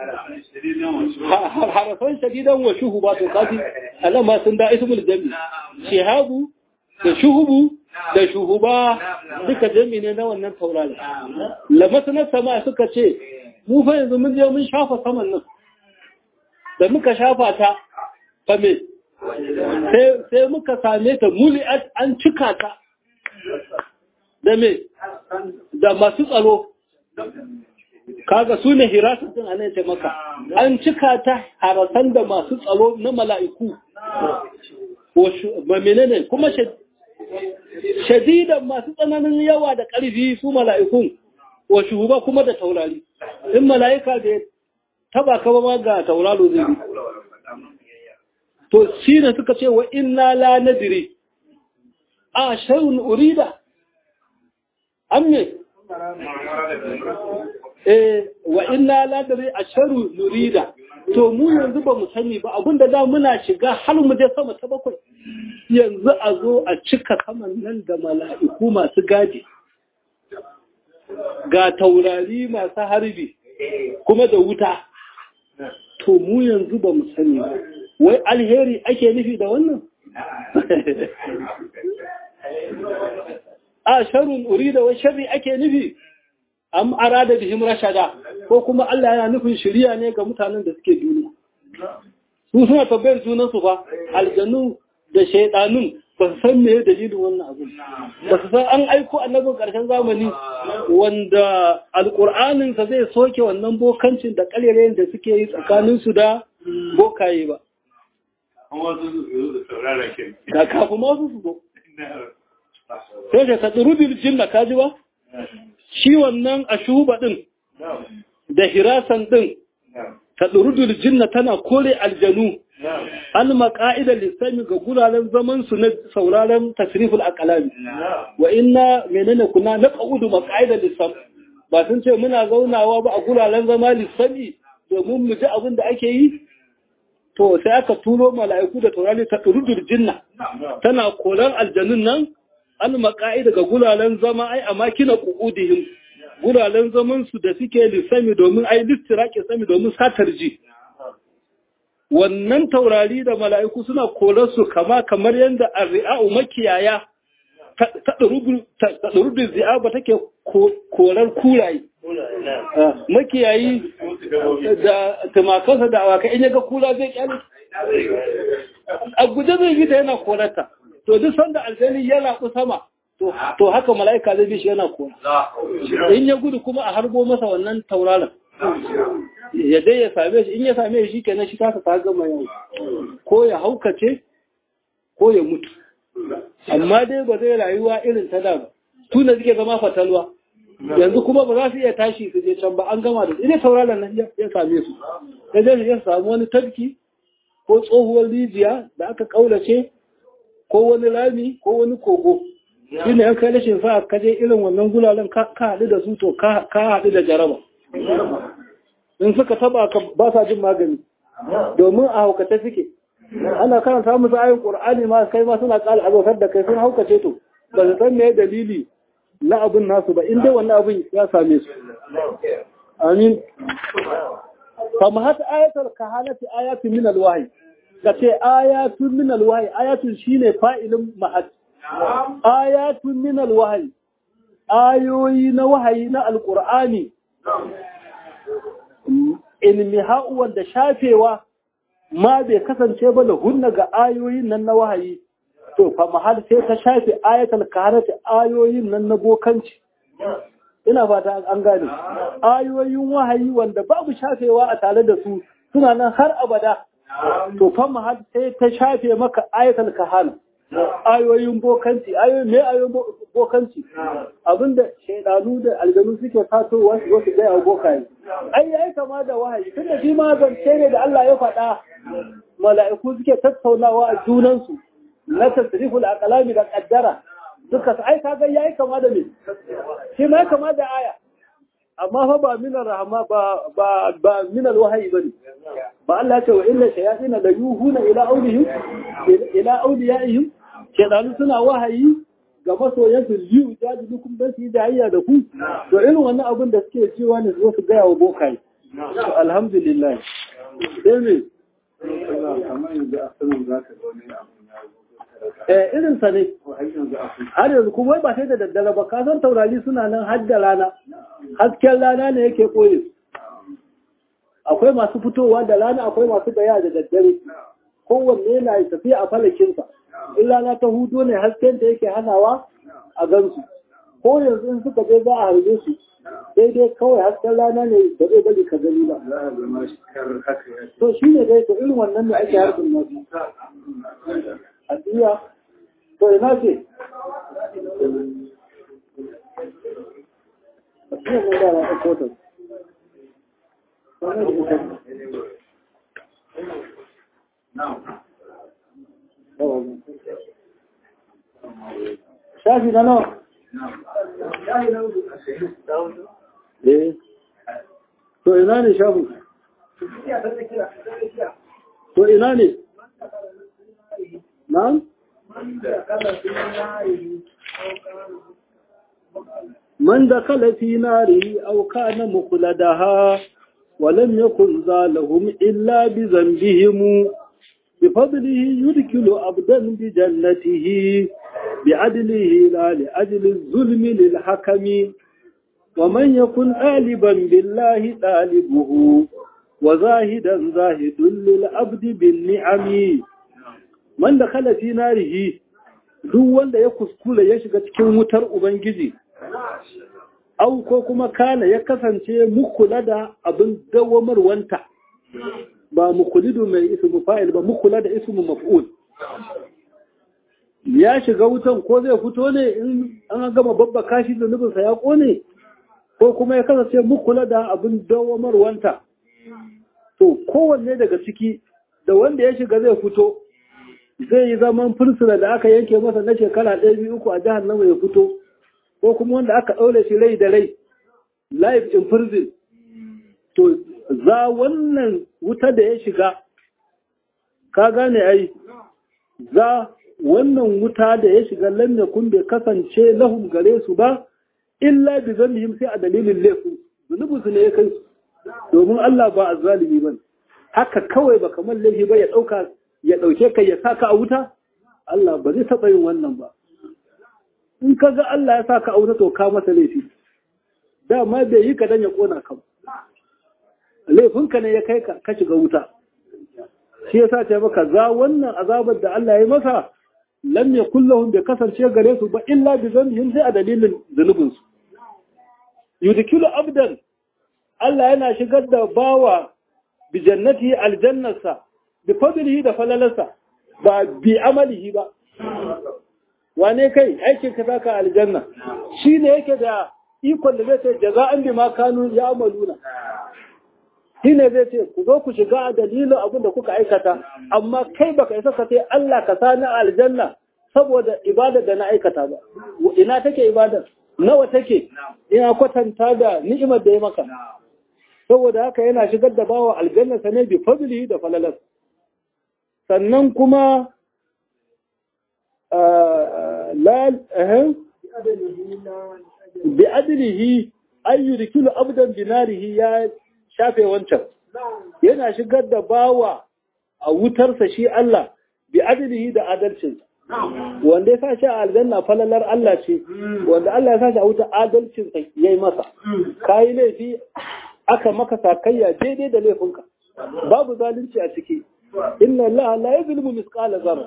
harafan shadidan wa shuhuba to kafi anan ma sun da ismul jami shihabu da shuhubu da shuhuba duka jami ne na wannan taurari lamasna sama suka ce mu fa yanzu mun je mun shafa saman nan da muka shafa ta fa me sai muka same ta muli'at an cika ta da me da masu tsaro kaga su ne hirasatin a nan maka an cika ta harasan da masu tsaro na mala'iku ba menene kuma shadidan masu tsananin yawa da ƙarfi su mala'ikun wa shuhuba kuma da taurari in mala'ika da taba kaba ma ga tauraro zai bi to shi ne suka ce wa inna la nadiri a shayun urida an me eh wa inna la nadiri a sharu nurida to mu yanzu ba mu sani ba abinda da muna shiga har mu je sama ta bakwai yanzu a zo a cika saman nan da mala'iku masu gadi ga taurari masu harbi kuma da wuta to mu yanzu ba mu sani ba wai alheri ake nufi da wannan a sharun urida wai sharri ake nufi am arada bihim rashada ko kuma Allah yana nufin shiriya ne ga mutanen da suke duniya su suna tabbayar junansu fa aljannu da shaidanun ba su san me dalilin wannan abu ba su san an aiko annabin karshen zamani wanda alƙur'anin sa zai soke wannan bokancin da ƙarerayen da suke yi tsakanin su da bokaye ba ka kafin ma su zo sai da tsadurubin jinna ka ji ba shi wannan a shuba din da hirasan din tsadurubin jinna tana kore aljanu an maka'idar lissami ga guraren zaman su na sauraron tasriful aqlami wa inna menene kuna na qaudu maka'idar lissam ba sun ce muna zaunawa ba a guraren zama lissami domin mu ji abin da ake yi to sai aka turo mala'iku da taurari ta rudur jinna tana koran aljanun nan an maka'ida ga guraren zama ai a makina qu'udihim guraren zaman su da suke lissami domin ai listiraki sami domin satar ji wannan taurari da mala'iku suna korarsu kama kamar yadda arri'a'u makiyaya ta ɗarubin zi'aba take korar kuraye. Makiyayi da tumakansa da awaka in yaga kura zai kyale a guje zai bi ta yana korata to duk sanda aljani ya rabu sama to haka mala'ika zai bi shi yana kora in ya gudu kuma a harbo masa wannan tauraron ya dai ya same shi in ya same shi kenan shi kasa ta gama yau ko ya haukace ko ya mutu amma dai ba zai rayuwa irin ta da ba tuna suke zama fatalwa yanzu kuma ba za su iya tashi su je can ba an gama da ina tauraron nan ya same su sai dai ya samu wani tafki ko tsohuwar rijiya da aka kaulace ko wani rami ko wani kogo shi ne yan kai rashin sa ka je irin wannan gulalen ka haɗu da su to ka haɗu da jaraba in suka taba ka ba sa jin magani domin a haukata suke ana karanta musu ayin qur'ani ma kai ma suna ƙara azautar da kai sun haukace to ba su san me dalili na abin nasu ba in dai wannan abin ya same su amin kama hata ayatul kahanati ayatun min alwahyi kace ayatun min alwahyi ayatun shine fa'ilin mahad ayatun min alwahyi ayoyi na wahayi na alqur'ani ilmiha'u wanda shafewa ma bai kasance ba da hunna ga ayoyin nan na wahayi to fa mahal sai ta shafe ayatul kahanati ayoyin nan na bokanci ina fata an gane ayoyin wahayi wanda babu shafewa a tare da su suna nan har abada to fa mahal sai ta shafe maka ayatul kahana ayoyin bokanci ayoyin me ayoyin bokanci abinda shaidanu da aljanu suke fatowa su wasu gaya wa bokaye ai yayi kama da wahayi tunda shi ma zance ne da Allah ya faɗa mala'iku suke tattaunawa a junansu na tasriful aqlami da qaddara duka ai kaga yayi kama da me shi ma kama da aya amma fa ba minar rahama ba ba ba minal wahayi bane ba Allah ya ce wa inna shayatin la yuhuna ila awlihim ila awliyaihim shedanu suna wahayi ga masoyansu liyu jadi dukun dan su yi jayayya da ku to irin wannan abin da suke cewa ne su su gaya wa bokai to alhamdulillah sai me eh irin sa ne har yanzu kuma ba sai da daddare ba ka san taurari suna nan har da rana hasken rana ne yake koyi akwai masu fitowa da rana akwai masu baya da daddare kowanne yana tafiya a falakinsa in rana ta hudu ne hasken da yake hanawa a gansu ko yanzu in suka je za a harbe su daidai kawai hasken rana ne da zai bari ka gani ba to shi ne dai to irin wannan ne ake harbin nasu a duniya to ina ce a cikin mun gara a kotun shafi na nawa eh to ina ne shafi to ina ne na'am من دخل في ناره أو كان مخلدها ولم يكن ذالهم إلا بذنبهم بفضله يدخل عبدا بجنته بعدله لا لأجل الظلم للحكم ومن يكن آلبا بالله طالبه وزاهدا زاهد للعبد بالنعم من دخل في ناره duk wanda ya kuskula ya shiga cikin wutar Ubangiji, au ko kuma kana ya kasance mukula da abin dawamarwanta, ba mukulidu mai ismu fa'il ba mukula da ismu maf'ul. Ya shiga wutan ko zai fito ne in an gama babba kashi zunubinsa ya ƙone, ko kuma ya kasance mukula da abin dawamarwanta. To, kowanne daga ciki, da wanda ya shiga zai fito, zai yi zaman fursuna da aka yanke masa na shekara ɗaya biyu uku a jihar nama ya fito ko kuma wanda aka ɗaure shi rai da rai life in prison to za wannan wuta da ya shiga ka gane ai za wannan wuta da ya shiga lam yakun bai kasance lahum gare su ba illa bi zannihim sai a dalilin laifin zunubin su ne ya kai su domin Allah ba azzalimi bane haka kawai ba kamar laifi ba ya ɗauka ya ɗauke ka ya saka a wuta Allah ba zai taɓa yin wannan ba in ka ga Allah ya saka a wuta to ka masa laifi dama bai yi ka dan ya ƙona ka laifinka ne ya kai ka ka shiga wuta shi yasa ce maka za wannan azabar da Allah ya masa lam yakul lahum bi kasance gare su ba illa bi dhanbihim sai a dalilin zunubin su yudkilu abdan Allah yana shigar da bawa bi jannati aljannasa bi fadlihi da falalarsa ba bi amalihi ba wane kai aikin ka saka aljanna shine yake da ikon da zai ce jaza'an bi ma kanu ya amaluna shine zai ce ku zo ku shiga a dalilin abin da kuka aikata amma kai baka isa ka ce Allah ka sani aljanna saboda ibada da na aikata ba ina take ibadar nawa take ina kwatanta da ni'imar da ya maka saboda haka yana shigar da bawa aljanna sane bi fadlihi da falalas sannan kuma la bi adlihi ay yudkilu abdan binarihi ya shafe wancan yana shigar da bawa a wutarsa shi Allah bi adlihi da adalcinsa wanda ya sa shi a aljanna falalar Allah ce wanda Allah ya sa shi a wuta adalcinsa yayi masa kayi laifi aka maka sakayya daidai da laifinka babu zalunci a ciki inna Allah la yuzlimu misqala zarra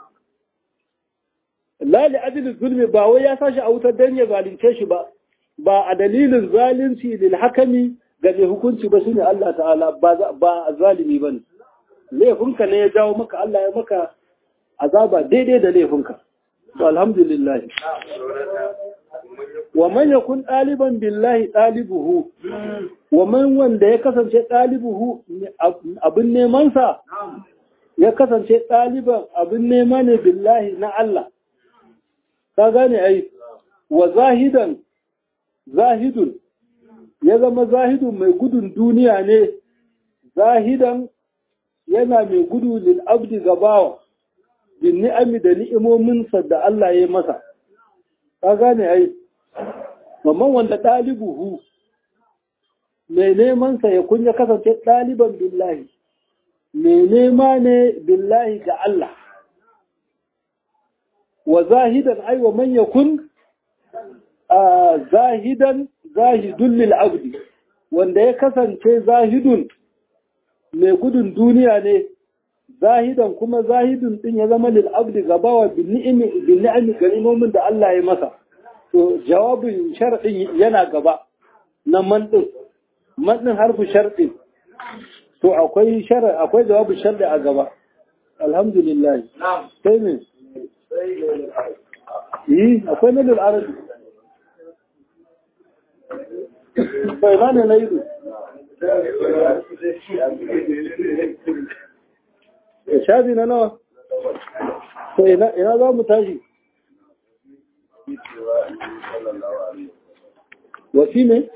la li ajli zulmi ba wai ya sashi a wutar dan ya zalunce shi ba ba a dalilin zalunci lil hakami ga mai hukunci ba shine Allah ta'ala ba ba zalimi bane laifinka ne ya jawo maka Allah ya maka azaba daidai da laifinka to alhamdulillah wa man yakun ɗaliban billahi ɗalibuhu wa man wanda ya kasance ɗalibuhu abin nemansa ya kasance ɗaliban abin nema ne billahi na Allah ka gane ai wa zahidan zahidun ya zama zahidun mai gudun duniya ne zahidan yana mai gudu lil abdi gabawa bin ni'ami da ni'imominsa da Allah ya yi masa ka gane ai mamman wanda ɗalibuhu mai nemansa ya kunya kasance ɗaliban billahi mai nema ne billahi ga Allah wa zahidan ai wa man yakun zahidan zahidun lil abdi wanda ya kasance zahidun mai gudun duniya ne zahidan kuma zahidun din ya zama lil abdi gabawa bin ni'imi bin ni'ami ganimomin da Allah ya masa to jawabin sharɗin yana gaba na man din man din harfu sharɗin to akwai shara akwai jawabin sharɗi a gaba alhamdulillah sai ne yi akwai na lil arabi bai ma ne na yi shafi na nawa to ina za mu tashi wasi ne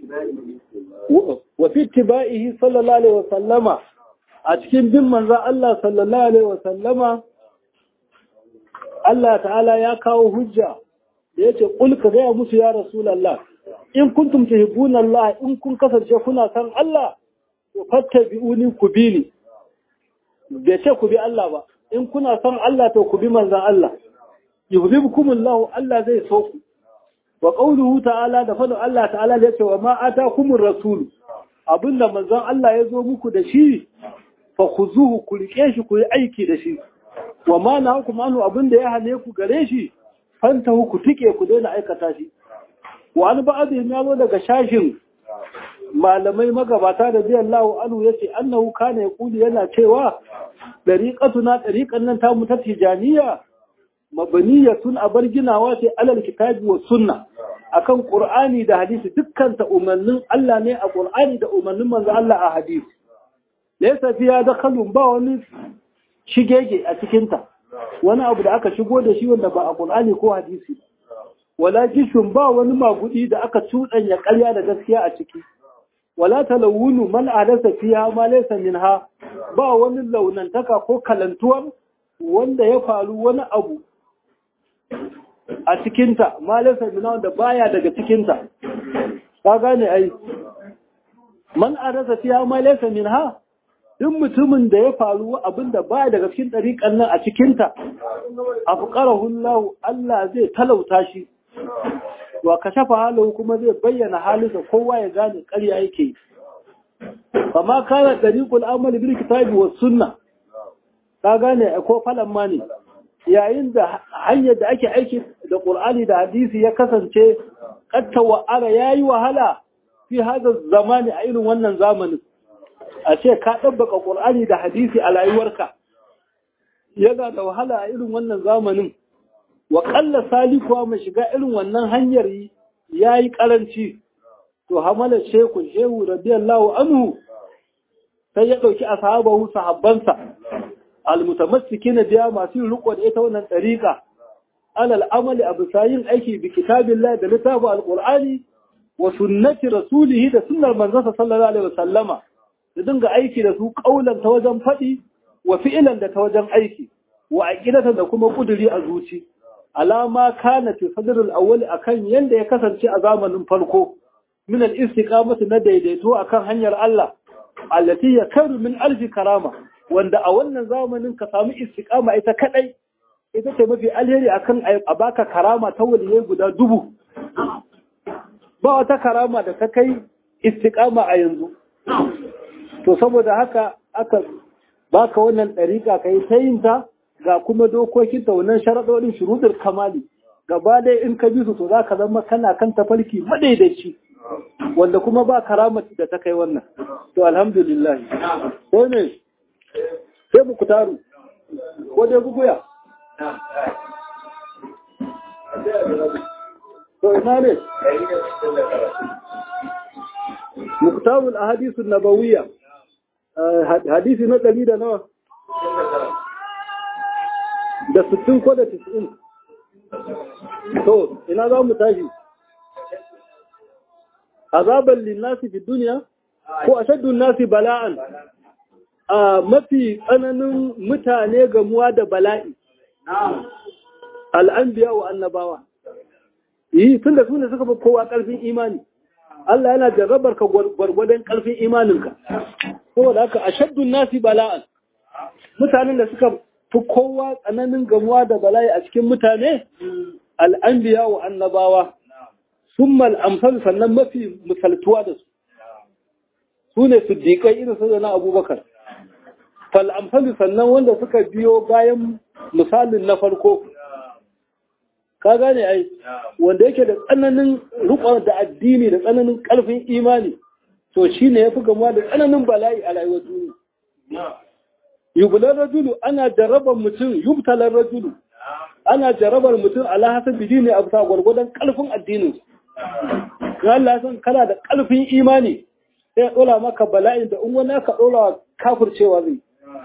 wafi tiba'ihi sallallahu alaihi wasallama a cikin bin manza Allah sallallahu alaihi wasallama Allah ta'ala ya kawo hujja da ya ce ƙulka gaya musu ya rasulallah in kuntum tuhibbuna Allah in kun kasance kuna san Allah to fattabi'uni ku bi ni bai ce ku bi Allah ba in kuna son Allah to ku bi manzan Allah yuhibbukumullahu Allah zai so ku wa qawluhu ta'ala da fadin Allah ta'ala ya ce wa ma atakumur rasul abinda manzan Allah ya zo muku da shi fa khuzuhu ku rike shi ku yi aiki da shi wa ma nahakum anhu abinda ya hane ku gare shi fantahu ku tike ku daina aikata shi wa an ba'dihim ya zo daga shashin malamai magabata da biyan lahu anu ya ce annahu kana ya kuli yana cewa ɗariƙatuna ɗariƙan nan ta mutar tijaniya mabaniyatun a bar ginawa ce alal kitabi wa sunna akan qur'ani da hadisi dukkan ta umarnin Allah ne a qur'ani da umarnin manzo Allah a hadisi laysa fiya dakhalun ba wani shigege a cikin ta wani abu da aka shigo da shi wanda ba a qur'ani ko hadisi wala jishun ba wani magudi da aka cuɗanya ƙarya da gaskiya a ciki wala talawunu man adasa fiha ma laysa minha ba wani launantaka ko kalantuwar wanda ya faru wani abu a cikinta ma laysa minha wanda baya daga cikinta ka gane ai man adasa fiha ma laysa minha duk mutumin da ya faru abinda baya daga cikin dariƙan nan a cikinta afqarahu Allah Allah zai talauta shi wa kashafa halahu kuma zai bayyana halinsa kowa ya gane ƙarya yake kama kana dariqul amal bil kitabi was sunna ka gane ko falan ma ne yayin da hanyar da ake aiki da ƙur'ani da hadisi ya kasance ƙatta wa'ala ya yi wahala fi hada zamani a irin wannan zamanin a ce ka ɗabbaka ƙur'ani da hadisi a rayuwarka yana da wahala a irin wannan zamanin wa ƙalla salikuwa mai shiga irin wannan hanyar ya yi ƙaranci to hamala sheku shehu radiyallahu anhu sai ya ɗauki ashabahu sahabbansa almutamassiki na biya masu yin riko da ita wannan ɗariƙa alal amali a bisa yin aiki bi kitabillah da littafin alƙur'ani wa sunnati rasulihi da sunnar manzansa sallallahu alaihi wasallama da dinga aiki da su ƙaulan ta wajen faɗi wa fi'ilan da ta wajen aiki wa aqidatan da kuma kuduri a zuci alama kana fi sadrul awwal akan yanda ya kasance a zamanin farko min al-istiqamati na daidaito akan hanyar Allah allati yakaru min alfi karama wanda a wannan zamanin ka samu istiqama ita kadai ita ce mafi alheri akan a baka karama ta waliyai guda dubu ba wata karama da ta kai istiqama a yanzu to saboda haka aka baka wannan dariƙa kai ta yin ta ga kuma dokokin ta wannan sharaɗoɗin shuruɗul kamali gaba ɗaya in ka bi su to za ka zama kana kan tafarki madaidaici wanda kuma ba karamati da ta kai wannan to alhamdulillah sai ne sai mu kutaru ko dai guguya to ina ne muktarul ahadisun nabawiyya hadisi na ɗari da nawa da sittin ko da tis'in to ina za mu tashi azaban linnasi fi duniya ko ashaddun nasi bala'an a mafi tsananin mutane gamuwa da bala'i al'anbiya wa annabawa yi tun da su ne suka fi kowa ƙarfin imani Allah yana jarrabar ka gwargwadon ƙarfin imaninka saboda haka ashaddun nasi bala'an mutanen da suka fi kowa tsananin gamuwa da bala'i a cikin mutane al'anbiya wa annabawa sun mal'amfal sannan mafi misaltuwa da su su ne su dikai irin su na abubakar fal'amfal sannan wanda suka biyo bayan misalin na farko ka gane ai wanda yake da tsananin rukon da addini da tsananin ƙarfin imani to shi ne ya fi gamuwa da tsananin bala'i a rayuwar duniya yubular rajulu ana jarabar mutum yubtalar rajulu ana jarabar mutum ala hasan bidi ne a bisa gwargwadon ƙarfin addinin ya Allah san kana da ƙarfin imani sai ya ɗora maka bala'in da in wani aka ɗora kafircewa zai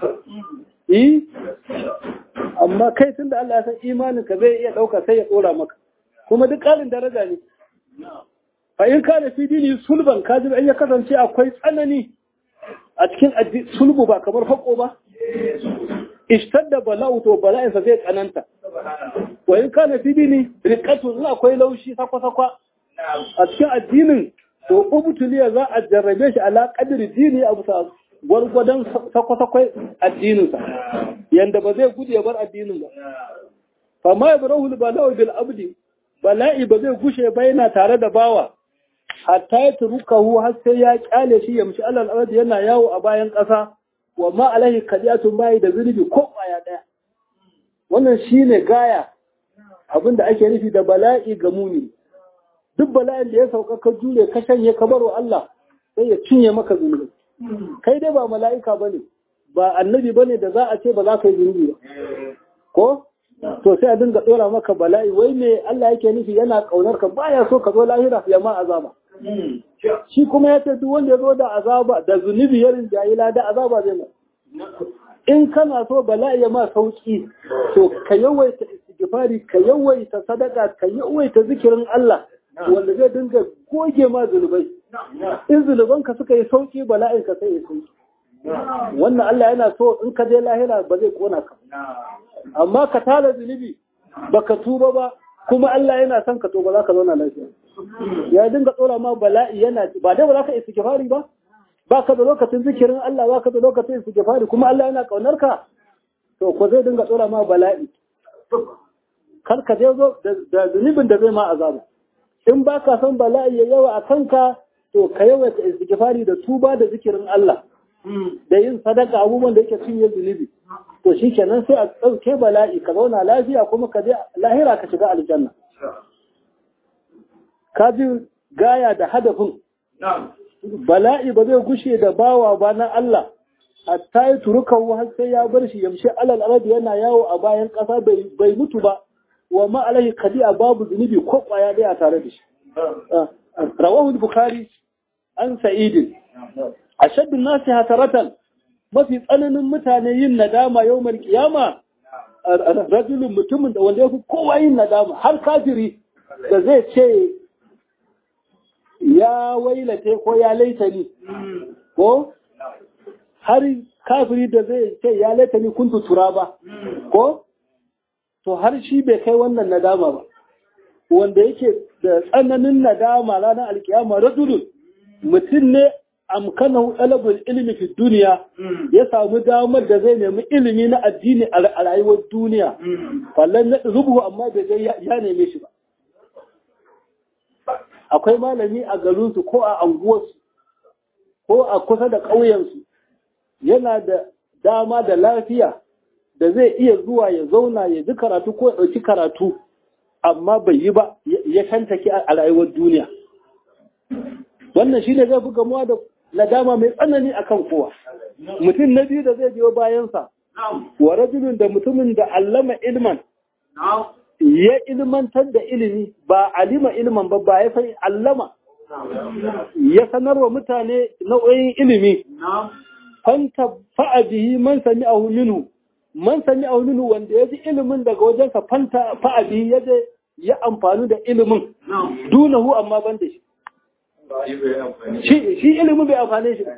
yi amma kai tun da Allah ya san imanin ka zai iya ɗauka sai ya ɗora maka kuma duk ƙarin daraja ne fa in kana fi dini sulban kaji in ya kasance akwai tsanani a cikin sulbu ba kamar fako ba ishtadda bala'u to bala'in sa zai tsananta wa in kana fi dini riqatu in akwai laushi sakwa sakwa a cikin addinin to ubtuliya za a jarrabe shi ala qadri dini abu sa gwargwadon sakwa-sakwai addininsa yanda ba zai gudu ya bar addinin ba fama ya barahul bala'u bil abdi bala'i ba zai gushe ba yana tare da bawa hatta ya turukahu har sai ya kyale shi ya mishi alal ardi yana yawo a bayan ƙasa wa ma alaihi kadiyatun bayi da zunubi ko kwaya ɗaya wannan shine gaya abinda ake nufi da bala'i ga muni duk bala'in da ya sauka ka jure ka shanye ka baro Allah sai ya cinye maka zunubi kai dai ba mala'ika bane ba annabi bane da za a ce ba za ka yi zunubi ba ko to sai a dinga dora maka bala'i wai me Allah yake nufi yana kaunar ka baya so ka zo lahira ya ma azaba shi kuma ya ce duk wanda ya zo da azaba da zunubi ya rinjayi da azaba zai ma in kana so bala'i ya ma sauki to ka yawaita istighfari ka yawaita sadaka ka yawaita zikirin Allah wanda zai dinga goge ma zunubai in zunubanka suka yi sauki bala'in ka sai ya sauki wannan Allah yana so in ka je lahira ba zai kona ka amma ka tara zunubi baka tuba ba kuma Allah yana son ka to ba za ka zauna lafiya ya dinga tsora ma bala'i yana ba dai ba za ka istighfari ba ba ka da lokacin zikirin Allah ba ka da lokacin istighfari kuma Allah yana kaunar ka to ko zai dinga tsora ma bala'i kar ka je zo da zunubin da zai ma azaba in ba ka san bala'i ya yawa a kanka to ka yawaita istighfari da tuba da zikirin Allah da yin sadaka abubuwan da yake cinye zunubi to shi kenan sai a ɗauke bala'i ka zauna lafiya kuma ka je lahira ka shiga aljanna ka ji gaya da hadafin bala'i ba zai gushe da bawa ba na Allah hatta yi turukan har sai ya bar shi yamshi alal arabi yana yawo a bayan ƙasa bai mutu ba wa ma alaihi kadi'a babu zunubi ko kwaya ɗaya tare da shi rawahu bukhari an sa'idin ashaddu nasi hataratan mafi tsananin mutane yin nadama yawmal kiyama rajulun mutumin da wanda yafi kowa yin nadama har kafiri da zai ce ya wailate ko ya laitani ko har kafiri da zai ce ya laitani kuntu turaba ko to har shi bai kai wannan nadama ba wanda yake da tsananin nadama ranar alkiyama rajulun mutum ne amkanahu talabul ilmi fi duniya ya samu damar da zai nemi ilimi na addini a rayuwar duniya fallan na rubuhu amma bai zai ya neme shi ba akwai malami a garinsu ko a anguwarsu ko a kusa da ƙauyensu yana da dama da lafiya da zai iya zuwa ya zauna ya ji karatu ko ya ɗauki karatu amma bai yi ba ya shantake a rayuwar duniya wannan shi ne zai fi gamuwa da nadama mai tsanani akan kowa mutum na biyu da zai biyo bayansa wa rajulun da mutumin da allama ilman ya ilmantar da ilimi ba alima ilman ba ba ya san allama ya sanarwa mutane nau'o'in ilimi fanta fa'a bihi man sami ahu minhu man sami ahu minhu wanda ya ji ilimin daga wajensa fanta fa'a bihi ya je ya amfani da ilimin dunahu amma ban da shi shi ilimin bai amfane shi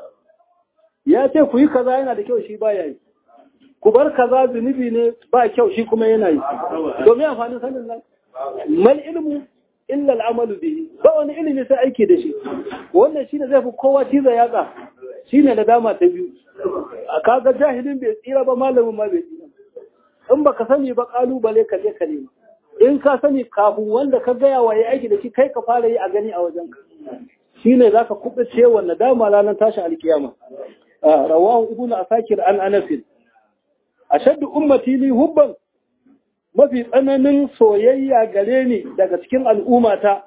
ya ce ku yi kaza yana da kyau shi ba ya yi ku bar kaza zunubi ne ba kyau shi kuma yana yi domin amfanin sanin nan mal ilmu illa al'amalu bihi ba wani ilimi sai aiki da shi wannan shine zai fi kowa ciza yatsa shine da dama ta biyu a kaga jahilin bai tsira ba malamin ma bai tsira in baka sani ba kalubale ka je ka nema in ka sani kafin wanda ka gaya wa ya aiki da shi kai ka fara yi a gani a wajen ka shine zaka kubuce wannan dama ranar tashin alkiyama rawahu ibnu asakir an anasin ashaddu ummati li hubban mafi tsananin soyayya gare ni daga cikin al'ummata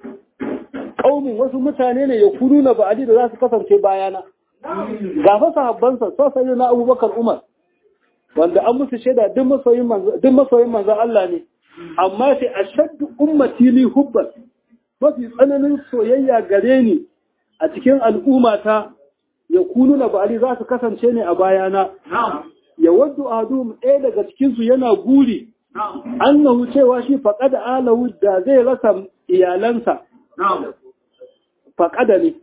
ƙaumin wasu mutane ne ya kudu na ba'adi da za su kasance bayana ga fa sahabbansa so sai na abubakar umar wanda an musu shaida duk masoyin manzan Allah ne amma sai ashaddu ummati li hubban mafi tsananin soyayya gare ni a cikin al'ummata ya kunu na ba'adi za su kasance ne a bayana ya waddu adum ɗaya daga cikinsu yana guri annahu cewa shi faƙada alahu da zai rasa iyalansa faƙada ne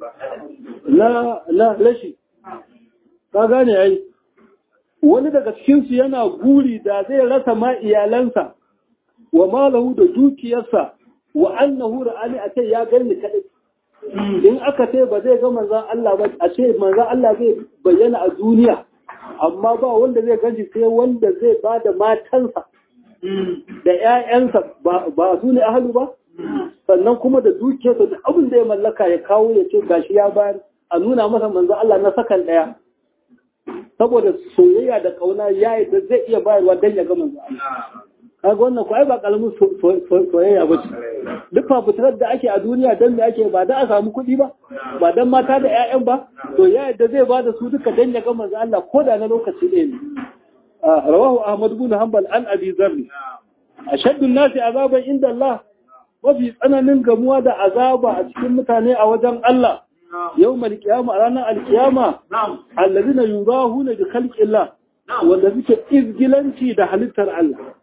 na rashi ka gane yayi wani daga cikinsu yana guri da zai rasa ma iyalansa wa malahu da dukiyarsa wa annahu ra'ani a ce ya gani kaɗai in aka ce ba zai ga manzan Allah ba a ce manzan Allah zai bayyana a duniya amma ba wanda zai ganshi sai wanda zai ba da matansa da ‘ya'yansa ba su ne ahalu ba sannan kuma da dukiyarsa da abin da ya mallaka ya kawo ya ce gashi ya bayar a nuna masa manzan Allah na sakan ɗaya saboda soyayya da ƙauna ya yi da zai iya bayarwa don ya ga manzan Allah kaga wannan ko ai ba kalamin soyayya ba ce duk fafuturar da ake a duniya don da ake ba da a samu kuɗi ba ba don mata da 'ya'yan ba to ya yadda zai ba da su duka don ya ga manzo Allah ko da na lokaci ɗaya ne rawahu ahmad ibn hanbal an abi zarri ashaddu nasi azaban inda Allah mafi tsananin gamuwa da azaba a cikin mutane a wajen Allah yau malkiyama a ranar alkiyama allazina yurahuna bi khalqillah wanda suke izgilanci da halittar Allah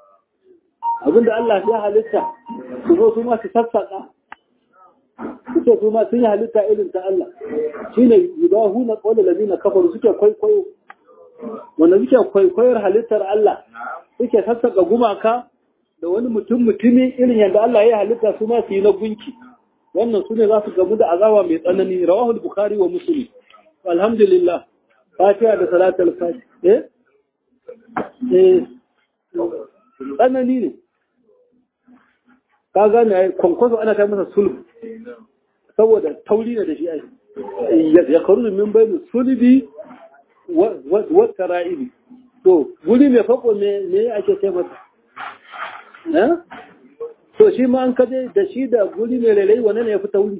abinda Allah ya halitta su zo su ma su sassaƙa su ce su ma sun yi halitta irin ta Allah shi ne yudahu na ƙaunar lalina kafaru suke kwaikwayo wanda suke kwaikwayar halittar Allah suke sassaƙa gumaka da wani mutum mutumi irin yadda Allah ya halitta su ma su yi na gunki wannan su ne za su gamu da azaba mai tsanani rawahul bukhari wa muslim alhamdulillah fatiha da salatul fatiha eh eh tsanani ne ka gane ai kwankwaso ana kai masa sulhu saboda tauri ne da shi ai ya karu min bainu sulbi wa tara'ibi to guri mai fako me me ake ce masa eh to shi ma an kaje da shi da guri mai lalai wane ne ya fi tauri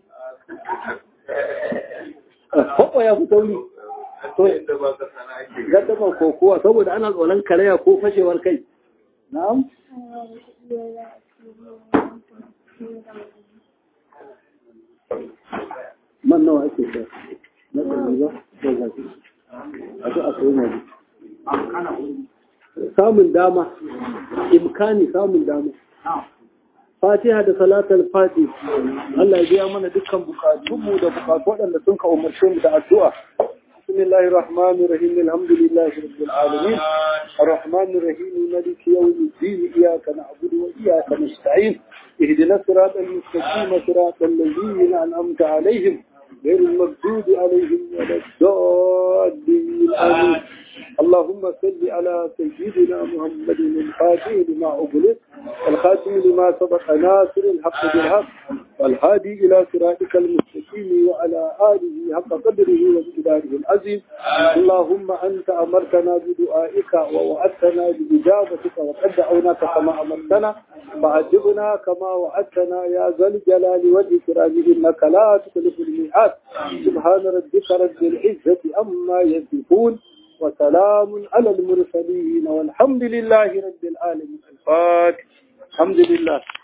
fako ya fi tauri to gaddama kokowa saboda ana tsoron karaya ko fashewar kai na'am man nawa ake sa na ɗari ba ko zafi a zo a sayi mazu samun dama imkani samun dama fatiha da salatul fati Allah ya biya mana dukkan bukatunmu da bukatu waɗanda sun ka umarce mu da addu'a بسم الله الرحمن الرحيم الحمد لله رب العالمين الرحمن الرحيم مالك يوم الدين إياك نعبد وإياك نستعين اهدنا الصراط المستقيم صراط الذين أنعمت عليهم غير المغضوب عليهم ولا الضالين آمين اللهم صل على سيدنا محمد الفاتح لما أغلق الخاتم لما سبق ناصر الحق بالحق والهادي إلى صراطك المستقيم وعلى آله حق قدره ومقداره العظيم اللهم أنت أمرتنا بدعائك ووعدتنا بإجابتك وقد دعوناك كما أمرتنا فعجبنا كما وعدتنا يا ذا الجلال والإكرام إنك لا تخلف الميعاد سبحان ربك رب العزة أما يصفون وسلام على المرسلين والحمد لله رب العالمين الفاتح الحمد لله